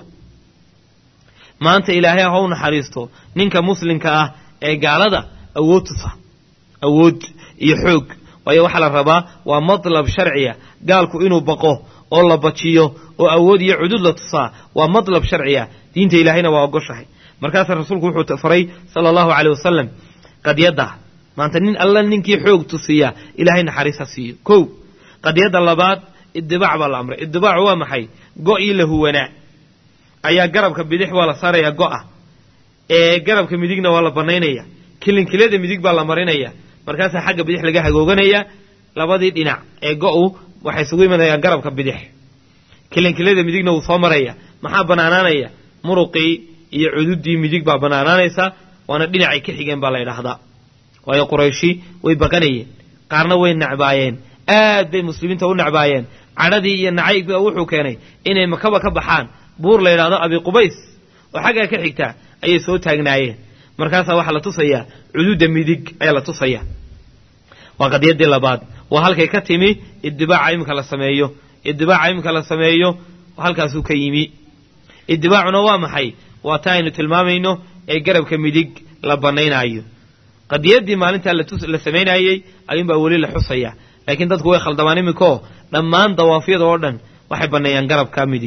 maanta ilaahay ha u naxariisto ninka muslimka ah ee gaalada awood tusa awood iyo xoog waayo waxaa la rabaa waa matlab sharciya gaalku inuu baqo oo la bajiyo oo awood iyo cudud la tusaa waa matlab sharciya diinta ilaahayna waa ogoshahay markaasaa rasuulku wuxuu faray sala allahu caleyh wasalam qadyadda maanta nin alla ninkii xoog tusiya ilaahay naxariis ha siiyo kow qadyadda labaad idibaac baa la amray idibaacu waa maxay go-ii la huwanaa ayaa garabka bidix waa la saarayaa go-a ee garabka midigna waa la banaynaya kilinkilada midig baa la marinaya markaasaa xagga bidix laga hagooganaya labadii dhinac ee go-u waxay isugu imanayaan garabka bidix kilinkilada midigna wuu soo maraya maxaa banaanaanaya muruqii iyo cududii midig baa banaanaanaysa waana dhinacay ka xigeen baa la ydhaahdaa waayo qurayshi way baqanayeen qaarna way nacbaayeen aad bay muslimiinta u nacbaayeen cadhadii iyo nacaybba wuxuu keenay inay makaba ka baxaan buur la yidhahdo abi qubays oo xaggaa ka xigtaa ayay soo taagnaayeen markaasaa waxaa la tusayaa cududa midig ayaa la tusayaa waa qadiyadii labaad waa halkay ka timi idibaaca iminka la sameeyo idibaaca iminka la sameeyo halkaasuu ka yimi idibaacuna waa maxay waa taa aynu tilmaamayno ee garabka midig la banaynaayo qadiyadii maalintaa la samaynayey ayuunbaa weli la xusaya laakiin dadku way khaldamaan iminkoo dhammaan dawaafyada oo dhan waxay banneeyaan garabka midig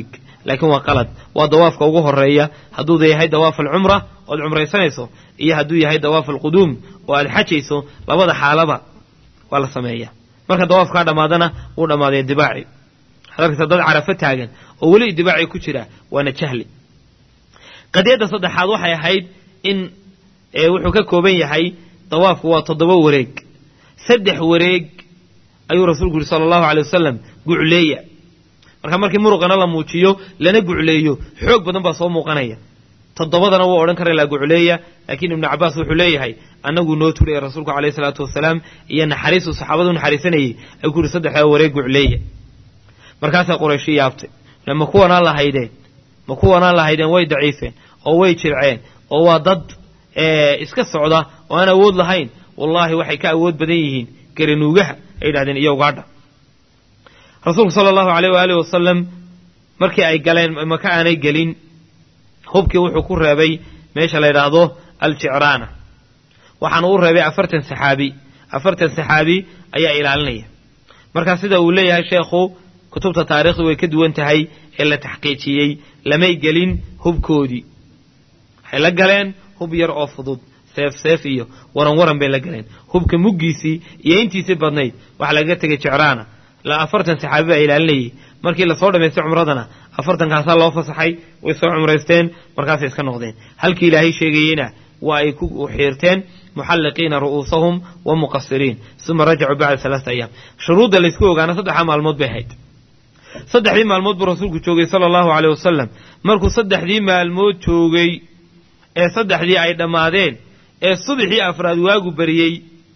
laakiin waa qalad waa dawaafka ugu horeeya hadduu yahay dawaaf alcumra ood cumraysanayso iyo hadduu yahay dawaaf alquduum oo aad xajayso labada xaalaba waa la sameeya marka dawaafkaa dhammaadana wuu dhammaaday dibaaci waxaad arkaysa dad carafo taagan oo weli dibaaci ku jira waana jahli qadiyadda saddexaad waxay ahayd in wuxuu ka kooban yahay dawaafku waa toddoba wareeg saddex wareeg ayuu rasuulku yidhi sala allahu alay wasalam gucleeya marka markii muruqana la muujiyo lana gucleeyo xoog badan baa soo muuqanaya toddobadana wuu odhan kara laa gucleeya laakiin ibnu cabaas wuxuu leeyahay annaguu noo turaya rasuulku alayhi salaatu wasalaam iyo naxariisuu saxaabadu naxariisanayey ayuu ku yidhi saddexdaa wareeg gucleeya markaasaa qurayshi yaabtay ma kuwanaan lahaydeen ma kuwanaan lahaydeen way daciifeen oo way jirceen oo waa dad iska socda oo aan awood lahayn wallaahi waxay ka awood badan yihiin garanuugaha ay yidhahdeen iyo ugaadha rasuulku sala allahu aleyh waaalih wasalam markii ay galeen maka aanay gelin hubkii wuxuu ku reebay meesha la yidhaahdo aljicraana waxaana u reebay afartan saxaabi afartan saxaabi ayaa ilaalinaya markaa sida uu leeyahay sheekhu kutubta taarikhdu way ka duwan tahay ee la taxqiijiyey lamay gelin hubkoodii waxay la galeen hub yar oo fudud seef seef iyo waran waran bay la galeen hubka muggiisii iyo intiisii badnayd waxa lagaga tegay jicraana la afartan saxaabi baa ilaalinayay markii lasoo dhammaystay cumradana afartankaasaa loo fasaxay way soo cumraysteen markaasay iska noqdeen halkii ilaahay sheegayeyna waa ay ku xiirteen muxalliqiina ru'uusahum wa muqasiriin uma rajacuu bacda alaata ayaam shuruudda laysku ogaana saddexdaa maalmood bay ahayd saddexdii maalmood buu rasuulku joogay sala allahu caleyh wasalam markuu saddexdii maalmood joogay ee saddexdii ay dhammaadeen ee subaxii afraad waagu bariyey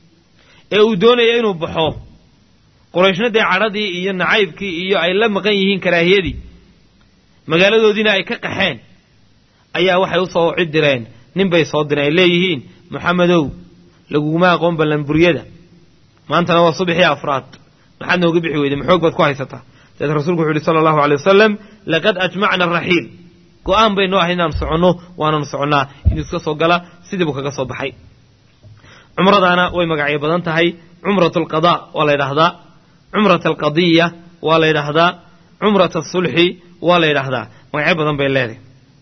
ee uu doonaya inuu baxo qurayshna dee cadhadii iyo nacaybkii iyo ay la maqan yihiin karaahiyadii magaaladoodiina ay ka qaxeen ayaa waxay u soo cid direen nin bay soo direen ay leeyihiin moxamedow laguguma aqoon ballanburyada maantana waa subaxii afraad maxaad nooga bixi weyday maxoog baad ku haysataa dabeed rasuulku wuxu uhi sala allahu alay wasalam laqad ajmacna araxiil go-aan baynu ahay inaanu soconno waananu soconnaa inuu iska soo gala sidiibuu kaga soo baxay cumradaana way magacyo badan tahay cumrat alqadaa waa la ydhahdaa cumrat alqadiya waa la ydhahdaa cumrat asulxi waa la ydhahdaa magacyo badan bay leedahay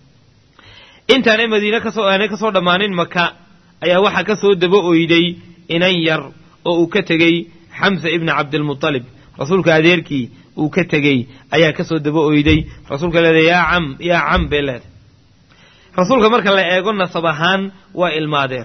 intaanay madiine kasoo aanay kasoo dhammaanin maka ayaa waxaa ka soo daba oyday inan yar oo uu ka tegey xamsa ibna cabdilmutalib rasuulka adeerkii uu ka tegey ayaa ka soo daba oyday rasuulka leedahay yaa cam yaa cam bay leedahay rasuulka marka la eego nasab ahaan waa ilma adeer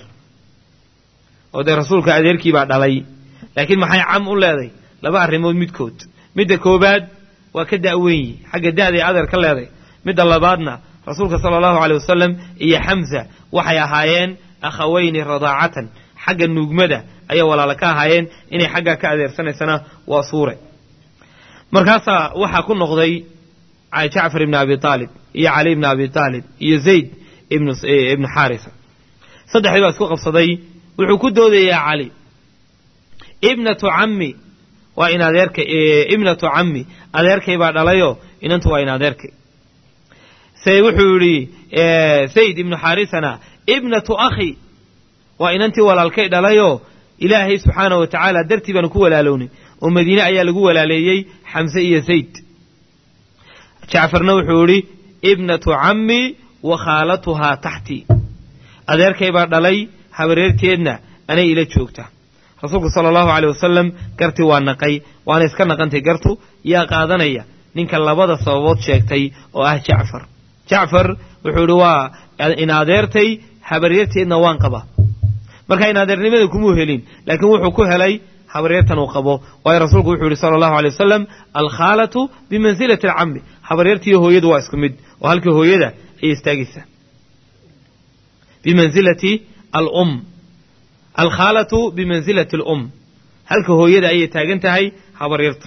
oo dee rasuulka adeerkii baa dhalay laakiin maxay cam u leeday laba arrimood midkood midda koobaad waa ka da'weynyi xagga da'day adeer ka leeday midda labaadna rasuulka sala allahu aleyh wasalam iyo xamsa waxay ahaayeen akhaweyni radaacatan xagga nuugmada ayay walaala ka ahaayeen inay xaggaa ka adeersanaysana waa suure markaasaa waxaa ku noqday jacfar ibni abi aalib iyo cali ibni abi aalib iyo zayd ibnu xaarisa saddexdii baa isku qabsaday wuxuu ku doodayaa cali ibnatu cammi waa in adeerka ibnatu cammi adeerkay baa dhalayoo inantu waa in adeerkay se wuxuu yidhi sayd ibnu xaarisana ibnatu akhi waa inantii walaalkay dhalayoo ilaahay subxaana wa tacaala dartii baanu ku walaalownay oo madiine ayaa lagu walaaleeyey xamse iyo zayd jacfarna wuxuu yidhi ibnatu cammi wa khaalatuhaa taxtii adeerkay baa dhalay habareerteedna anay ila joogta rasuulku sala allahu aleyh wasalam gartii waa naqay waana iska naqantay gartu yaa qaadanaya ninka labada sababood sheegtay oo ah jacfar jacfar wuxuu yidhi waa in adeertay habareerteedna waan qabaa marka in adeernimada kumuu helin laakiin wuxuu ku helay habaryartan uu qabo waayo rasuulku wuxuu yihi sala allahu alay wasalam alkhaalatu bimansilati alcammi habaryartiiyo hooyadu waa isku mid oo halkii hooyada ayay istaagaysaa bimansilati alum alkhaalatu bimansilati alum halka hooyada ayay taagan tahay habaryartu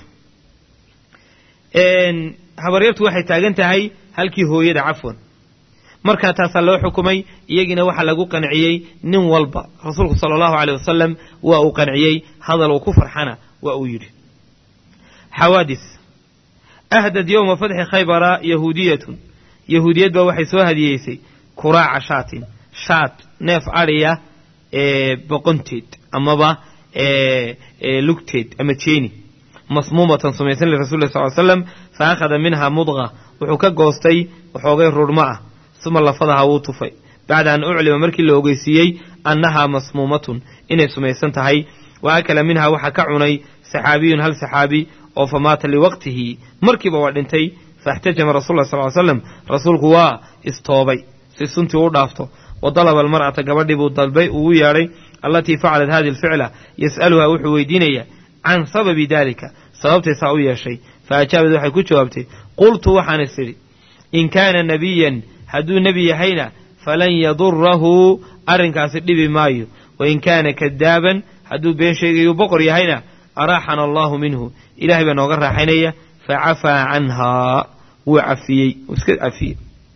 habaryartu waxay taagan tahay halkii hooyada cafwan markaa taasaa loo xukumay iyagiina waxaa lagu qanciyey nin walba rasuulku sala allahu aleyh wasalam waa uu qanciyey hadal uu ku farxana waa uu yidhi xawaadis ahdad yowma fatxi khaybara yahuudiyatun yahuudiyad baa waxay soo hadiyeysay kuraaca shaatin shaat neef adhiya boqonteed amaba lugteed ama jeeni masmuumatan sumaysan lirasuli lah sal slam fa akhada minha mudqa wuxuu ka goostay waxoogay rudhmo ah suma lafadaha wuu tufay bacda an uclima markii la ogeysiiyey annahaa masmuumatun inay sumaysan tahay wa akala minhaa waxaa ka cunay saxaabiyun hal saxaabi oo fa maata liwaqtihi markiiba waa dhintay faاxtajama rasul lah sal ly slam rasuulku waa istoobay si suntii u dhaafto wa dalaba almar'ata gabadhii buu dalbay ugu yeedhay allatii facalat hadi alficla yas'aluhaa wuxuu weydiinayaa can sababi dalika sababtay saa u yeeshay fa ajaabad waxay ku jawaabtay qultu waxaan is idhi in kaana nebiyan hadduu nebi yahayna falan yadurahu arrinkaasi dhibi maayo wain kaana kadaaban hadduu been sheegayu boqor yahayna araaxana allahu minhu ilahay baa nooga raaxaynaya facafaa canhaa wuu cafiyey wuu iska cafiyey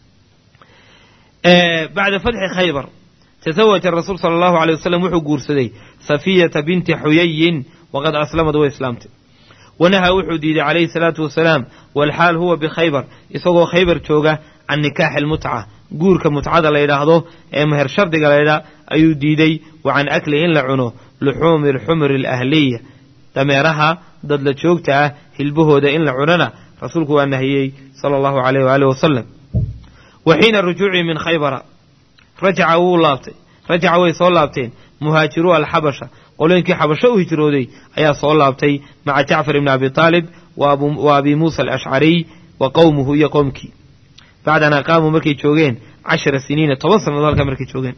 bacda fatxi khaybar tasawaja rasuul sala allahu alay wasalam wuxuu guursaday safiyata binti xuyayin waqad aslamad way islaamtay wanahaa wuxuu diiday calayhi salaatu wasalaam walxaal huwa bikhaybar isagoo khaybar jooga can nikaaxi almutca guurka mutcada la yidhaahdo ee meher shardiga la ydhaah ayuu diiday wa can akli in la cuno luxuumi alxumri alahliya dameeraha dadla joogta ah hilbahooda in la cunana rasuulku waa nahiyey sala allahu alayh waaalih wasalam wa xiina rujuucii min khaybara rajaca wuu laabtay rajaca way soo laabteen muhaajiruu alxabasha qolooyinkii xabasho u hijrooday ayaa soo laabtay maca jacfar ibni abi taalib wa abi muusa alashcariy wa qowmuhu iyo qowmkii bacda an aqaamuu markay joogeen cashara siniina toban sannadood halkaa markay joogeen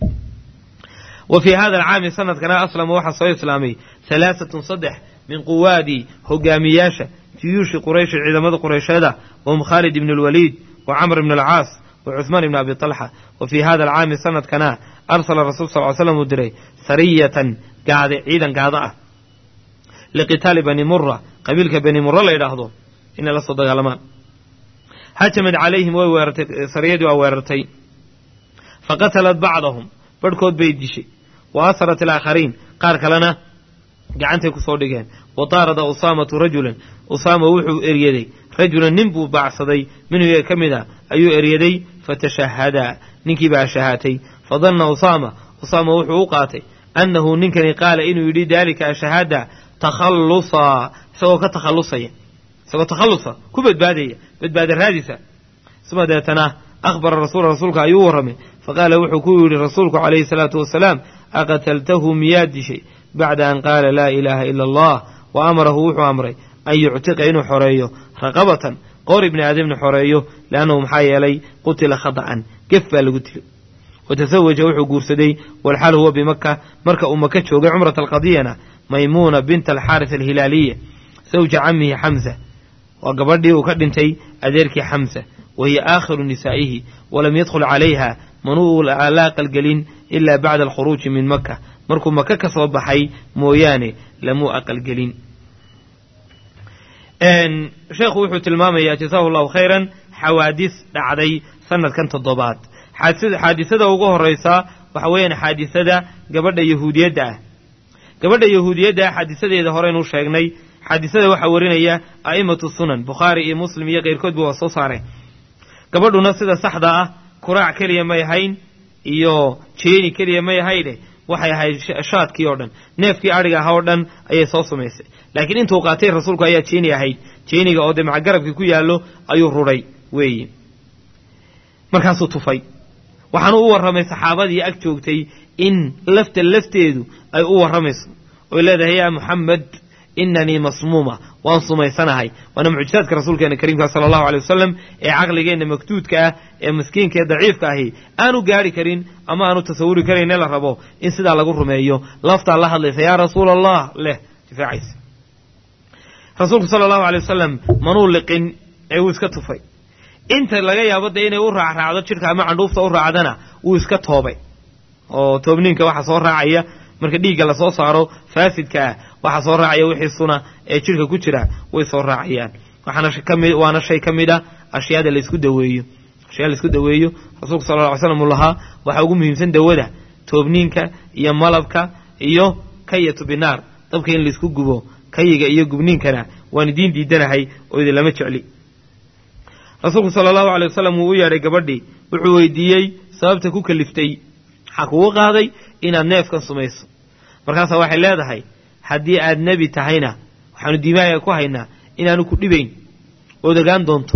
wa fii hada alcaami sanadkana aslama waxaa soo islaamay halaaatun saddex min quwaadi hogaamiyaasha juyuushi qurayshi ciidamada qureysheeda wahum khaalid ibn alwaliid wa camr ibn alcaas wa cuhmaan ibn abi talxa wa fii hada alcaami sanadkana arsala rasul sal ly slam uu diray sariyatan gaade ciidan gaado ah liqitaali bani mura qabiilka bani mura la yidhaahdo inay la soo dagaalamaan hajamad calayhim way weerartay sariyadii waa weerartay fa qatalat bacdahum barhkood bay dishay wa asarat alaakhariin qaar kalena gacantay ku soo dhigeen wa taarada usaamatu rajulan usaama wuxuu eryaday rajulan nin buu baacsaday minhu iyaga ka mid a ayuu eryaday fatashahadaa ninkii baa shahaatay fadanna usaama usaama wuxuu u qaatay annahu ninkani qaala inuu yidhi daalika ashahaada takhallusa isagoo ka takhallusaya isagoo takhallusa ku badbaadaya badbaada raadisa suma deetana akhbara rasuula rasuulka ayuu u warramay faqaala wuxuu ku yidhi rasuulku calayhi salaatu wasalaam aqataltahu miyaad dishay bacda an qaala laa ilaaha ila allah wa amarahu wuxuu amray an yuctiqa inuu xoreeyo raqabatan qoor ibni aadamna xoreeyo liannahu maxaa yeelay qutila khada'an gef baa lagu dilay watasawaja wuxuu guursaday walxaal huwa bimaka marka uu maka joogay cumrata alqadiyana maymuuna binta alxaaris alhilaaliya sawja camihi xamsa waa gabadhii uu ka dhintay adeerkii xamsa wa hiya aakhiru nisaa'ihi walam yadkhul calayha manuu laa aqalgelin ilaa bacda alkhuruuji min maka markuu maka ka soo baxay mooyaane lamuu aqalgelin sheekhu wuxuu tilmaamayaa jasaahu allahu khayran xawaadis dhacday sanadkan toddobaad xaadisada ugu horeysaa waxa weeyaan xaadisada gabadha yahuudiyadda ah gabadha yahuudiyadda ah xaadisadeeda horeynuu sheegnay xaadisada waxaa warinaya a'imatu sunan bukhaari iyo muslim iyo keyrkoodba waa soo saareen gabadhuna sida saxda ah kuraac keliya may ahayn iyo jeeni keliya may ahayne waxay ahayd shaadkii oo dhan neefkii adhiga ahaa oo dhan ayay soo samaysay laakiin intuu qaatay rasuulku ayaa jeeni ahayd jeeniga oo dee macagarabkii ku yaallo ayuu rudhay weeye markaasuu tufay waxaanu u warramay saxaabadii ag joogtay in lafta lafteedu ay u warramayso oy leedahay yaa muxamed inanii masmuuma waan sumaysanahay waana mucjisaadka rasuulkeena kariimka sala allahu alay wasalam ee caqligeenna maktuudka ah ee miskiinka ee daciifka ahi aanu gaari karin ama aanu tasawuri karayne la rabo in sidaa lagu rumeeyo laftaa la hadlaysa yaa rasuula allah leh difaacaysa rasuulku sala allahu alay wasalam manuu liqin ee wuu iska tufay inta laga yaabo dee inay u raacraacdo jidhka ama candhuufta u raacdana wuu iska toobay oo toobniinka waxa soo raacaya marka dhiigga lasoo saaro faasidka ah waxaa soo raacaya wixii suna ee jidhka ku jira way soo raacayaan waxaana kami waana shay ka mid a ashyaada laysku daweeyo ashyaa laysku daweeyo rasuulku sala lla ly slam uu lahaa waxaa ugu muhiimsan dawada toobniinka iyo malabka iyo kayatu binaar dabka in laysku gubo kayiga iyo gubniinkana waan idiin diidanahay oo idin lama jecli rasuulku sala allahu alay wasalam wuu u yeedhay gabadhii wuxuu weydiiyey sababta ku kaliftay maxaa kugu qaaday inaad neefkan sumayso markaasaa waxay leedahay haddii aad nebi tahayna waxaanu diimaaya ku haynaa inaanu ku dhibayn ood ogaan doonto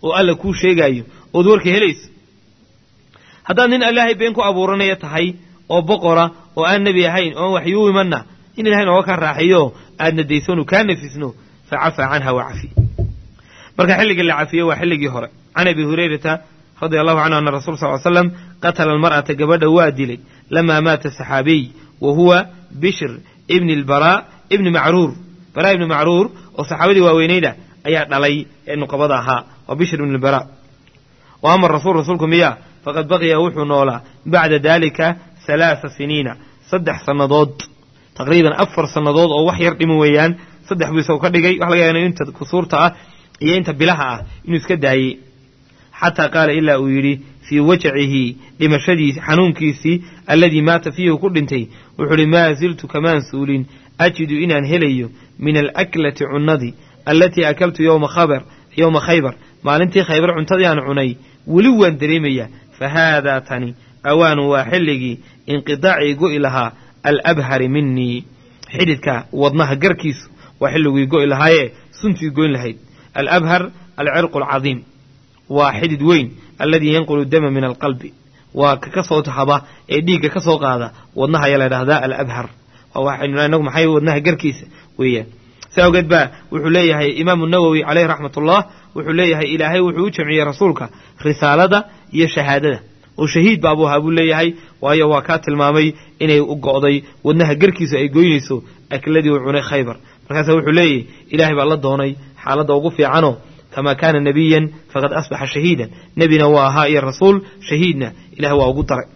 oo alla kuu sheegaayo ood warka helayso haddaad nin ilaahay been ku abuuranaya tahay oo boqora oo aan nebi ahayn oon waxyuu imanna in ilahay nooga kaa raaxiyo aadna daysoonu kaa nafisno fa cafaa canha waa cafi marka xilligii la cafiyo waa xilligii hore can abi hurayrata radia allahu canhu ana rasul sal slam qatala almar'ata gabadha waa dilay lamaa maata saxaabiy wa huwa bishr ibni lbaraa ibni macruur baraa ibni macruur oo saxaabadii waaweynayda ayaa dhalay ee nuqabada ahaa waa bishr ibni lbaraa wa ama rasuul rasuulku miya faqad baqiya wuxuu noolaa bacda dalika halaasa siniina saddex sannadood taqriiban afar sannadood oo wax yar dhiman weeyaan saddex buu isagu ka dhigay waxa laga yaaba inta kusuurta ah iyo inta bilaha ah inuu iska daayey xataa qaala ilaa uu yidhi fii wajacihi dhimashadiisi xanuunkiisii alladii maata fiihi ku dhintay wuxuu uhi maa ziltu kamaan suulin ajidu inaan helayo min alaklati cunnadii allatii akaltu yowma khabar yowma khaybar maalintii khaybar cuntadii aan cunay weli waan dareemayaa fa haadaa tani awaanu waa xilligii inqidaacii go'i lahaa alabhari minii xididka wadnaha garkiisu waa xilligii go'i lahaayee suntii goyn lahayd alabhar alcirqu alcadiim waa xidid weyn alladii yanqulu dama min alqalbi waa ka ka soo tahaba ee dhiigga ka soo qaada wadnaha ayaa la dhahdaa alabhar inagu maxay wadnaha garkiisa weeyaan si awgeed baa wuxuu leeyahay imaamu nawowi caleyhi raxmatullah wuxuu leeyahay ilaahay wuxuu u jamciyey rasuulka risaalada iyo shahaadada oo shahiid baabuu ahaa buu leeyahay waayo waa kaa tilmaamay inay u go'day wadnaha garkiisu ay goynayso akladii uu cunay khaybar markaasa wuxuu leeyahy ilaahay baa la doonay xaaladda ugu fiicanoo kamaa kaana nebiyan faqad asbaxa shahiidan nebina waa ahaa iyo rasuul shahiidna ilahay waa ugu daray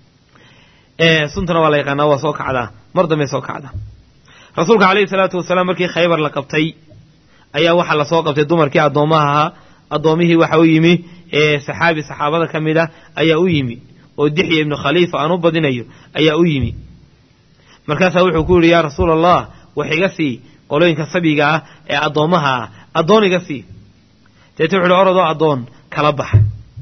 suntana waa la yaqaanaa waa soo kacdaa mar dambey soo kacdaa rasuulka caleyhi salaatu wasalaam markii khaybar la qabtay ayaa waxaa lasoo qabtay dumarkii addoommaha ahaa addoomihii waxa u yimi saxaabi saxaabada ka mid ah ayaa u yimi oo dixya ibnu khaliifa aan u badinayo ayaa u yimi markaasaa wuxuu ku yidhi yaa rasuula allah wax iga sii qolooyinka sabiga ah ee addoommaha ah addoon iga sii deete wuxu uhi orodoo addoon kala baxa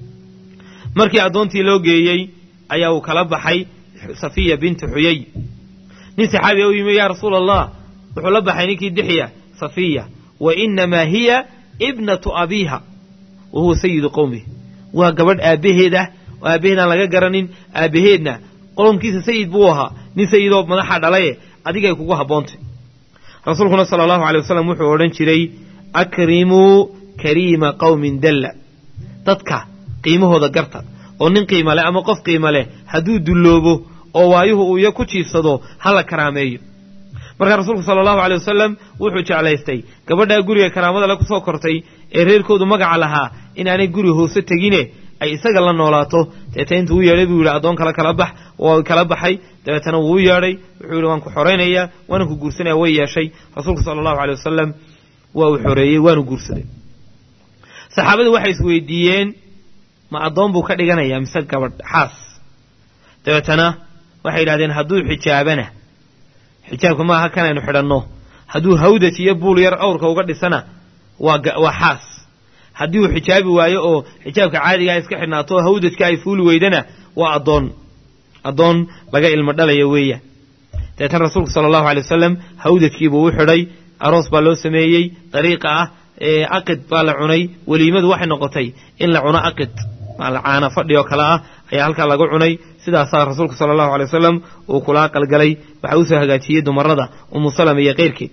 markii addoontii loo geeyey ayaa uu kala baxay safiya bintu xuyay nin saxaabiya u yimi yaa rasuula allah wuxuu la baxay ninkii dixya safiya wa inamaa hiya ibnatu abiiha wa huwa sayidu qowmihi waa gabadh aabbaheed ah oo aabbaheed aan laga garanin aabbaheedna qolomkiisa sayid buu ahaa nin sayidoo madaxa dhalaye adigay kugu habboontay rasuulkuna sala allahu alay wasalam wuxuu odhan jiray akrimuu kariima qowmin dalla dadka qiimahooda garta oo nin qiima leh ama qof qiima leh hadduu dulloobo oo waayuhu uu iyo ku jiifsado ha la karaameeyo markaa rasuulku sala allahu aley wasalam wuxuu jeclaystay gabadhaa guriga karaamada le kusoo kortay ee reerkoodu magaca lahaa inaanay guri hoose tegine ay isaga la noolaato deeta intuu u yeedhay buu yidhi addoon kale kala bax waa kala baxay dabeetana wuu u yeedhay wuxuu yidhi waan ku xoraynayaa waanan ku guursanaya way yeeshay rasuulku sala allahu aley wasalam waa uu xoreeyey waanu guursaday saxaabadu waxay isweydiiyeen ma addoon buu ka dhiganayaa mise gabadh xaas dabeetana waxay yidhahdeen hadduu xijaabana xijaabka maaha kanaynu xidhanno hadduu hawdaj iyo buul yar awrka uga dhisana waa waa xaas haddii uu xijaabi waayo oo xijaabka caadigaa iska xidhnaato oo hawdajka ay fuuli weydana waa addoon addoon laga ilmo dhalaya weeyaan dabeetana rasuulku sala allahu alay wasalam hawdajkiibuu u xidhay aroos baa loo sameeyey dariiqa ah aqid baa la cunay weliimadu waxay noqotay in la cuno aqid caana fadhi oo kale ah ayaa halkaa laga cunay sidaasaa rasuulku sala allahu alay wasalam uu kula aqalgalay waxa usoo hagaajiyey dumarada umu salama iyo keyrkeed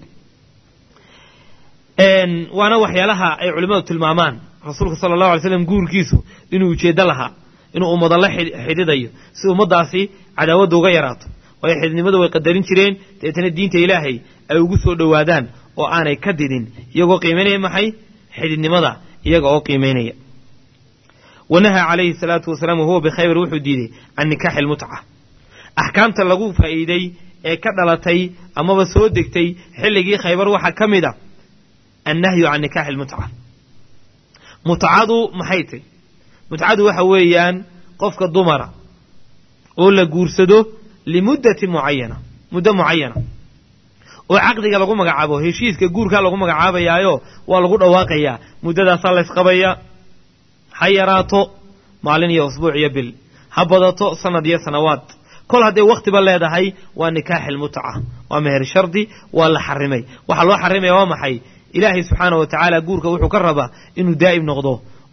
waana waxyaalaha ay culimmadu tilmaamaan rasuulka sala allahu alay slam guurkiisu inuu ujeeddo lahaa inuu ummada la xidhidayo si ummaddaasi cadaawadda uga yaraato waayo xididnimadu way qadarin jireen deetana diinta ilaahay ay ugu soo dhowaadaan oo aanay ka didin iyagoo qiimaynaya maxay xididnimada iyaga oo qiimaynaya wanahaa calayhi salaatu wasalaam wahuwa bikhaybar wuxuu diiday can nikaaxi almutca axkaamta lagu faa'iiday ee ka dhalatay amaba soo degtay xilligii khaybar waxaa ka mid a annahyu can nikaaxi almutca mutcadu maxay tay mutcadu waxa weeyaan qofka dumara oo la guursado limuddati mucayana muddo mucayana oo caqdiga lagu magacaabo heshiiska guurkaa lagu magacaabayaayo waa lagu dhawaaqayaa muddadaasaa laysqabayaa ha yaraato maalin iyo usbuuc iyo bil ha badato sanad iyo sanawaad kol hadday wakhtiba leedahay waa nikaaxi almutca waa meher shardi waa la xarimay waxaa loo xarimaya waa maxay ilaahay subxaana wa tacaala guurka wuxuu ka rabaa inuu daa'im noqdo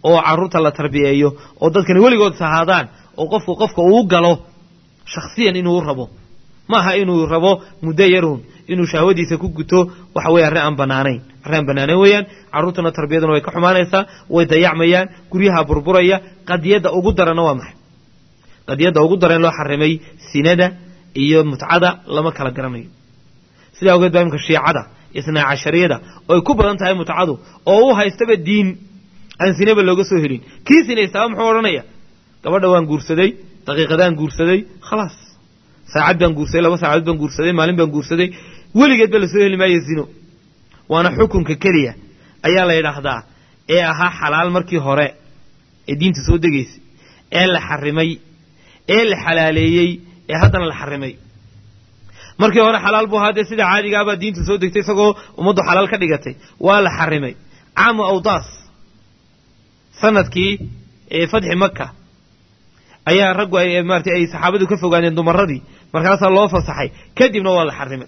oo carruurta la tarbiyeeyo oo dadkani weligood sahaadaan oo qofku qofka uu galo shakhsiyan inuu rabo maaha inuu rabo muddo yarun inuu shahwadiisa ku guto waxa weye arrin aan banaanayn arrin aan banaanayn weeyaan carruurtuna tarbiyaduna way ka xumaanaysaa way dayacmayaan guryaha burburaya qadiyadda ugu daranna waa maxay qadiyadda ugu daran loo xarimay sinada iyo mutcada lama kala garanayo sidaa ogeed baa imka shiicada isnaa cashariyada oo ay ku badan tahay mutcadu oo u haystaba diin aan sinaba looga soo helin kii sinaystaaba muxuu odhanaya gabadha waan guursaday daqiiqadaan guursaday khalaas saacad baan guursaday laba saacadood baan guursaday maalin baan guursaday weligeedba lasoo heli maayo zino waana xukunka keliya ayaa la yidhaahdaa ee ahaa xalaal markii hore ee diinta soo degaysay ee la xarimay ee la xalaaleeyey ee haddana la xarimay markii hore xalaal buu ahaa dee sida caadigaabaa diinta soo degtay isagoo ummaddu xalaal ka dhigatay waa la xarimay caamu awdaas sanadkii fatxi maka ayaa raggu ay maarata ay saxaabadu ka fogaadeen dumaradii markaasaa loo fasaxay kadibna waa la xarimay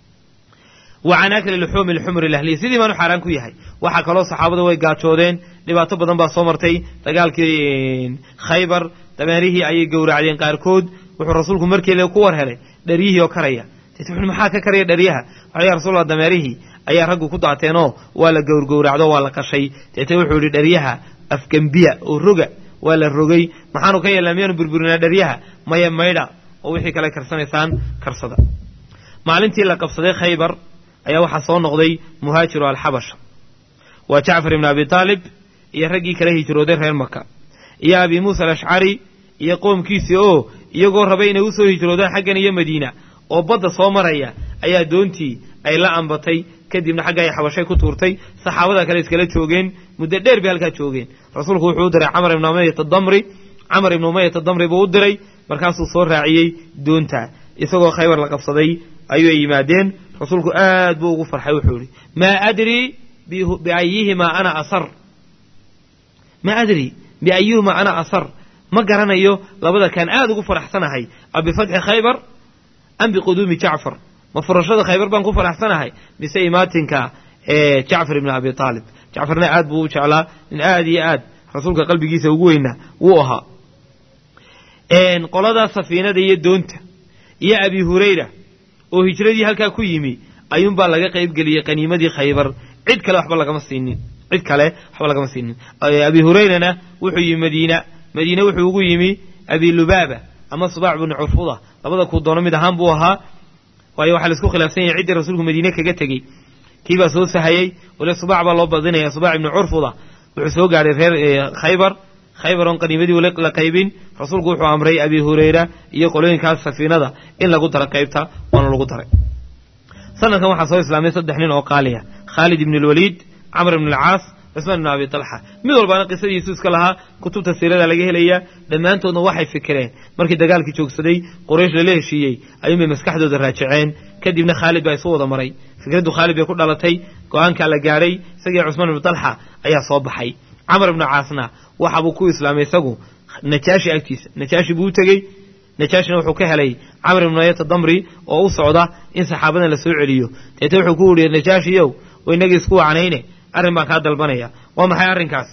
wa can akli luxuumi lxumri lahliya sidii baanu xaaraan ku yahay waxaa kaloo saxaabadu way gaajoodeen dhibaato badan baa soo martay dagaalkii khaybar dameerihii ayay gowracdeen qaarkood wuxuu rasuulku markiile ku war helay dharyihii oo karaya deet wuxu maxaa ka karaya dharyaha waxa ya rasulallah dameerihii ayaa raggu ku daateenoo waa la gowrgowracdo waa la qashay deete wuxuu yidhi dharyaha afgembiya oo roga waa la rogay maxaanu ka yeelnaa miyaanu burburinaa dharyaha maya maydha oo wixii kale karsanaysaan karsada maalintii la qabsaday khaybar ayaa waxaa soo noqday muhaajiru alxabasha waa jacfar ibnu abi taalib iyo raggii kala hijrooday reer maka iyo abi muusa alashcari iyo qoomkiisii oo iyagoo rabay inay usoo hijroodaan xaggan iyo madiina oo badda soo maraya ayaa doontii ay la ambatay kadibna xagga ay xabashay ku tuurtay saxaabada kale iskala joogeen muddo dheer bay halkaa joogeen rasuulku wuxuu u diray camar ibnu umayat adamri camar ibnu umayat adamri buu u diray markaasuu soo raaciyey doonta isagoo khaybar la qabsaday ayuu ay yimaadeen rasuulku aad buu ugu farxay wuxuu yihi maa adrii biayihimaa ana asar maa adrii biayihima ana asar ma garanayo labada kaan aad ugu faraxsanahay a bifatxi khaybar am biquduumi jacfar ma furashada khaybar baan ku faraxsanahay mise imaatinka jacfar ibni abi aalib jacfarna aad buu u jeclaa nin aad iyo aad rasuulka qalbigiisa ugu weynaa wuu ahaa qoladaa safiinada iyo doonta iyo abi hurayra oo hijradii halkaa ku yimi ayuunbaa laga qaybgeliyey qaniimadii khaybar cid kale waxba lagama siinin cid kale waxba lagama siinin abi hurayrana wuxuu yimi madiina madiine wuxuu ugu yimi abi lubaaba ama subaac bnu curfuda labada kuu doono mid ahaan buu ahaa waayo waxaa laisku khilaafsan yahay ciddii rasuulku madiine kaga tegey kiibaa soo sahayey wali subaac baa loo badinaya subaac ibnu curfuda wuxuu soo gaadhay reer khaybar khaybar oon qaniimadii la qaybin rasuulku wuxuu amray abi hurayra iyo qolooyinkaas safiinada in lagu daro qaybta waana lagu daray sanadkan waxaa soo islaamay saddex nin oo qaaliya khaalid ibn lwaliid camr ibn alcaas cusmaan ibn abi talxa mid walbaana qisadiisu iska lahaa kutubta siirada laga helayaa dhammaantoodna waxay fikireen markii dagaalkii joogsaday quraysh lala heshiiyey ayuunbay maskaxdooda raajiceen kadibna khaalid baa isu wada maray fikraddu khaalid bay ku dhalatay go-aankaa la gaadhay isagii cusmaan ibnu talxa ayaa soo baxay camar ibnu caasna waxabuu ku islaamay isagu najaashi agtiisa najaashi buu u tegey najaashina wuxuu ka helay camr ibnu ayata damri oo u socda in saxaabadan la soo celiyo deete wuxuu ku yihi najaashiyow oo inagii isku wacnayne arrin baan kaa dalbanaya waa maxay arrinkaas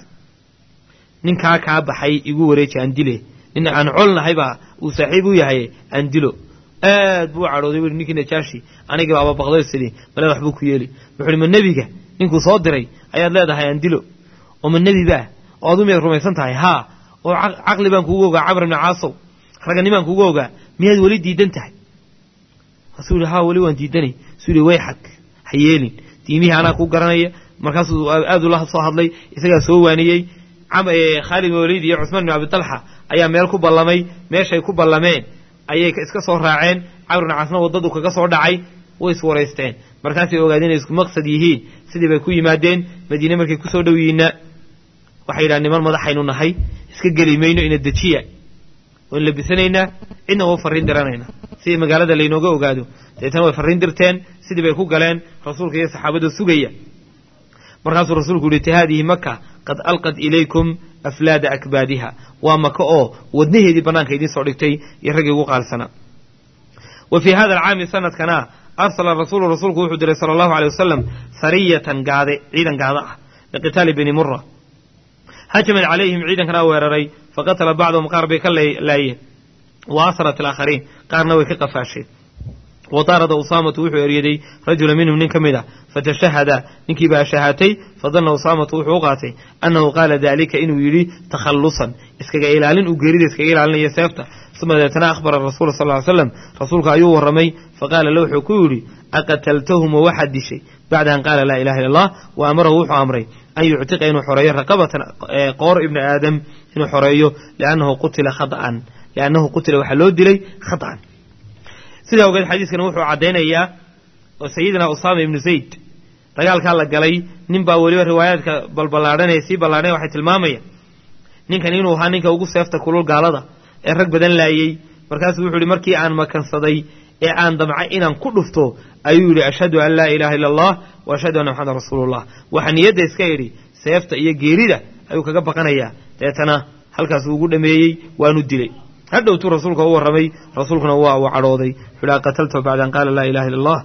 ninkaa kaa baxay igu wareeji aan dile nin aan colnahaybaa uu saaxiib u yahay aan dilo aad buu u cadhooday wu ninkii najaashi anigiiba ababaqdo sidii male waxbuu ku yeeli wuxu uhi ma nebiga ninkuu soo diray ayaad leedahay aan dilo oo ma nebi baa oo adu miyaad rumaysan tahay haa oo caqli baan kuugu ogaa camr ibni caasow raganimaan kuugu ogaa miyaad weli diidan tahay markaasuu yihi haa weli waan diidanay suu yihi way xag ha yeelin diimihii anaa ku garanaya markaasuu aad ula soo hadlay isagaa soo waaniyey khaalid bin waliid iyo cusmaan bin abi talxa ayaa meel ku ballamay meeshay ku ballameen ayay iska soo raaceen camr ibn caasna waddadu kaga soo dhacay way iswaraysteen markaasay ogaadeen inay isku maqsad yihiin sidii bay ku yimaadeen madiine markay kusoo dhow yihiinna waxay yidhaha niman madaxaynu nahay iska geli mayno ina dejiya waan labisanaynaa cidna waa farriin diranaynaa sidii magaalada laynooga ogaado deetana way farriin dirteen sidii bay ku galeen rasuulka iyo saxaabada sugaya markaasuu rasuulku yihi haadihi maka qad alqad ilaykum aflaada akbaadiha waa maka oo wadnaheedii bannaanka idiin soo dhigtay iyo raggii ugu qaalsanaa wa fii hada alcaami sanadkana arsala rasuulu rasuulku wuxuu diray sala allahu aley wasalam sariyatan gaade ciidan gaada ah liqitaali bani mura hajamad calayhim ciidankana weeraray faqatala bacdahum qaar bay ka laayeen wa asrat alaakhariin qaarna way ka qafaasheen wa daarada usaamatu wuxuu eryaday rajula minhum nin ka mid ah fatashahada ninkii baa shahaatay fadanna usaamatu wuxuu u qaatay annahu qaala daalika inuu yidhi takhallusan iskaga ilaalin uu geerida iskaga ilaalinayo seefta uma deetana akhbara rasuula sal ly slam rasuulka ayuu warramay faqaala la wuxuu ku yidhi aqataltahum wa waxaad dishay bacda an qaala laa ilaha illa allah wa amarahu wuxuu amray an yuctiqa inuu xoreeyo raqabatan qoor ibni aadam inuu xoreeyo liannahu qutila khaaan liannahu qutila waxaa loo dilay khata'an sidaa ogeed xadiiskana wuxuu caddaynayaa oo sayidina usaama ibnu zayd dagaalkaa la galay nin baa weliba riwaayaadka balballaadhanee sii ballaadhan waxay tilmaamayaan ninkan inuu ahaa ninka ugu seefta kulul gaalada ee rag badan laayey markaasuu wuxuu yihi markii aan makansaday ee aan damcay inaan ku dhufto ayuu yidhi ashhadu an laa ilaaha illa allah wa ashhadu anna maxamedan rasuulullah waxaa niyadda iska idhi seefta iyo geerida ayuu kaga baqanayaa deetana halkaas uu ugu dhameeyey waanu dilay hadhowtuu rasuulka u warramay rasuulkuna waa uu cadhooday wuxuu ihi qataltahu bacda an qaala laa ilaha illa allah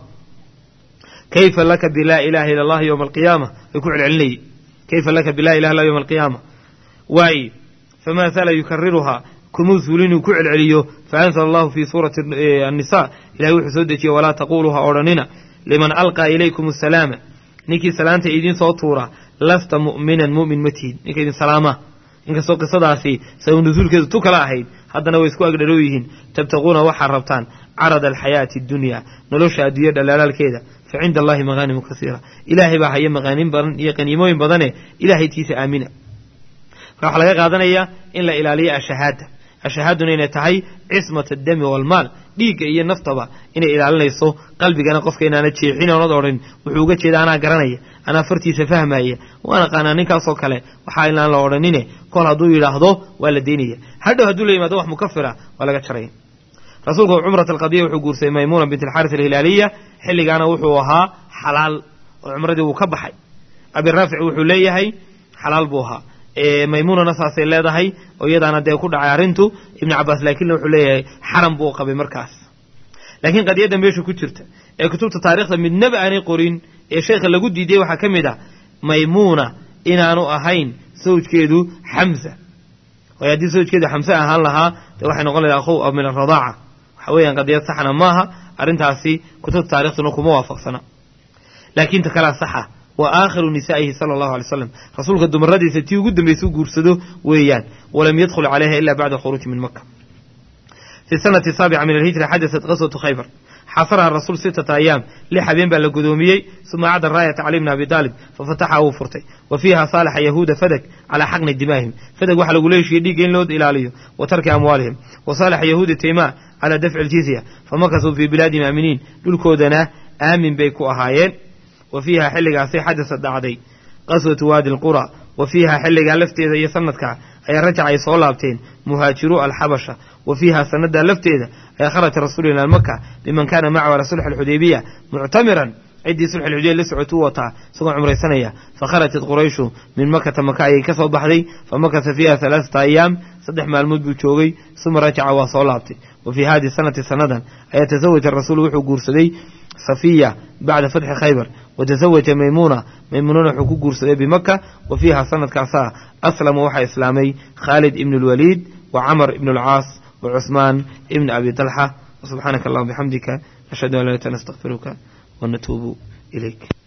kayfa laka bilaa ilaha illa allah yowma alqiyaama way ku celcelinayey kayfa laka bilaa ilaha illa yowma alqiyaama waaye famaa sala yukariruhaa kumuu suulin uu ku celceliyo faanzala allahu fii suurati annisa ilahay wuxuu soo dejiyey walaa taquluu ha odhanina liman alqaa ilaykum asalaama ninkii salaanta idiin soo tuura lasta mu'minan mu'min ma tihid ninka idin salaamaa inkastoo qisadaasi sabab nusuulkeedu tu kala ahayd haddana way isku agdharoo yihiin tabtaquuna waxaad rabtaan carada alxayaati addunya nolosha adduunya dhalaalaalkeeda fa cinda allahi maqaanimu kasiira ilaahay baa haya maqaanin badan iyo qaniimooyin badane ilaahay tiisa aamina marka waxaa laga qaadanayaa in la ilaaliyo ashahaada ashahaaduna inay tahay cismat addami waalmaal dhiigga iyo naftaba inay ilaalinayso qalbigana qofka inaana jeexin oonad odhan wuxuu uga jeeda anaa garanaya anaa fartiisa fahmaya waan aqaanaa ninkaasoo kale waxaa inaan la odhanine kol hadduu yidhaahdo waa la daynaya hadhow hadduu la yimaado wax mukafira waa laga jaraya rasuulku cumrat alqadiya wuxuu guursaday maymuuna bint alxaaris alhilaaliya xilligaana wuxuu ahaa xalaal oo cumradii wuu ka baxay abiraafic wuxuu leeyahay xalaal buu ahaa maymuunana saasay leedahay oo iyadaana dee ku dhacay arrintu ibnu cabaas laakiinna wuxuu leeyahay xaram buu qabay markaas laakiin qadiyadda meesha ku jirta ee kutubta taarikhda midnaba aanay qorin ee sheekha lagu diiday waxaa ka mid ah maymuuna inaanu ahayn sawjkeedu xamsa waayo haddii sawjkeedu xamse ahaan lahaa dee waxay noqon lahay akhow min aradaaca waxa weeyaan qadiyad saxna maaha arrintaasi kutubta taarikhduna kuma waafaqsana laakiin ta kalea saxa wa aakhiru nisaa'ihi sala allahu alay slam rasuulka dumaradiisa tii ugu dambaysa u guursado weeyaan walam yadkhul calayha ila bacda khuruuji min maka fi sanati saabica min alhijra xadadat qaswatu khaybar xasaraha rasuul sittata ayaam lix habeen baa la gudoomiyey suma acda raayata cali bni abi taalib fafataxa wuu furtay wa fiiha saalaxa yahuuda fadag calaa xaqni dimaahim fadag waxaa lagu leeshiyey dhiigga in loo ilaaliyo wa tarki amwaalihim wa saalaxa yahuuda taymaa calaa dafci aljizya famakasuu fii bilaadihim aaminiin dhulkoodana aamin bay ku ahaayeen wa fiiha xilligaasay xadasad dhacday qaswatu waadi alqura wa fiiha xilligaa lafteeda iyo sanadkaa ayaa rajac ay soo laabteen muhaajiruu alxabasha wa fiiha sanadaa lafteeda ayaa kharaja rasuul ila maka biman kaana macahu ala sulx alxudaybiya muctamiran ciddii sulx alxudaybiya la socota u wataa isagoo cumraysanaya fakharajat qurayshu min makata maka ayay ka soo baxday fa makasa fiiha halaaata ayaam saddex maalmood buu joogay suma rajaca waa soo laabtay wa fii hadihi sanati sanadan ayaa tasawaja rasuulu wuxuu guursaday safiya bacda fatxi khaybar wa tasawaja maymuuna maymuunana wuxuu ku guursaday bimaka wa fiiha sanadkaasaa aslama waxaa islaamay khaalid ibn اlwaliid wa camar ibn اlcaas wa cusmaan ibn abi talxa subxaanaka allahuma bixamdika nashhadu an laa ilaaha illa anta nastaghfiruka wa natuubu ilayk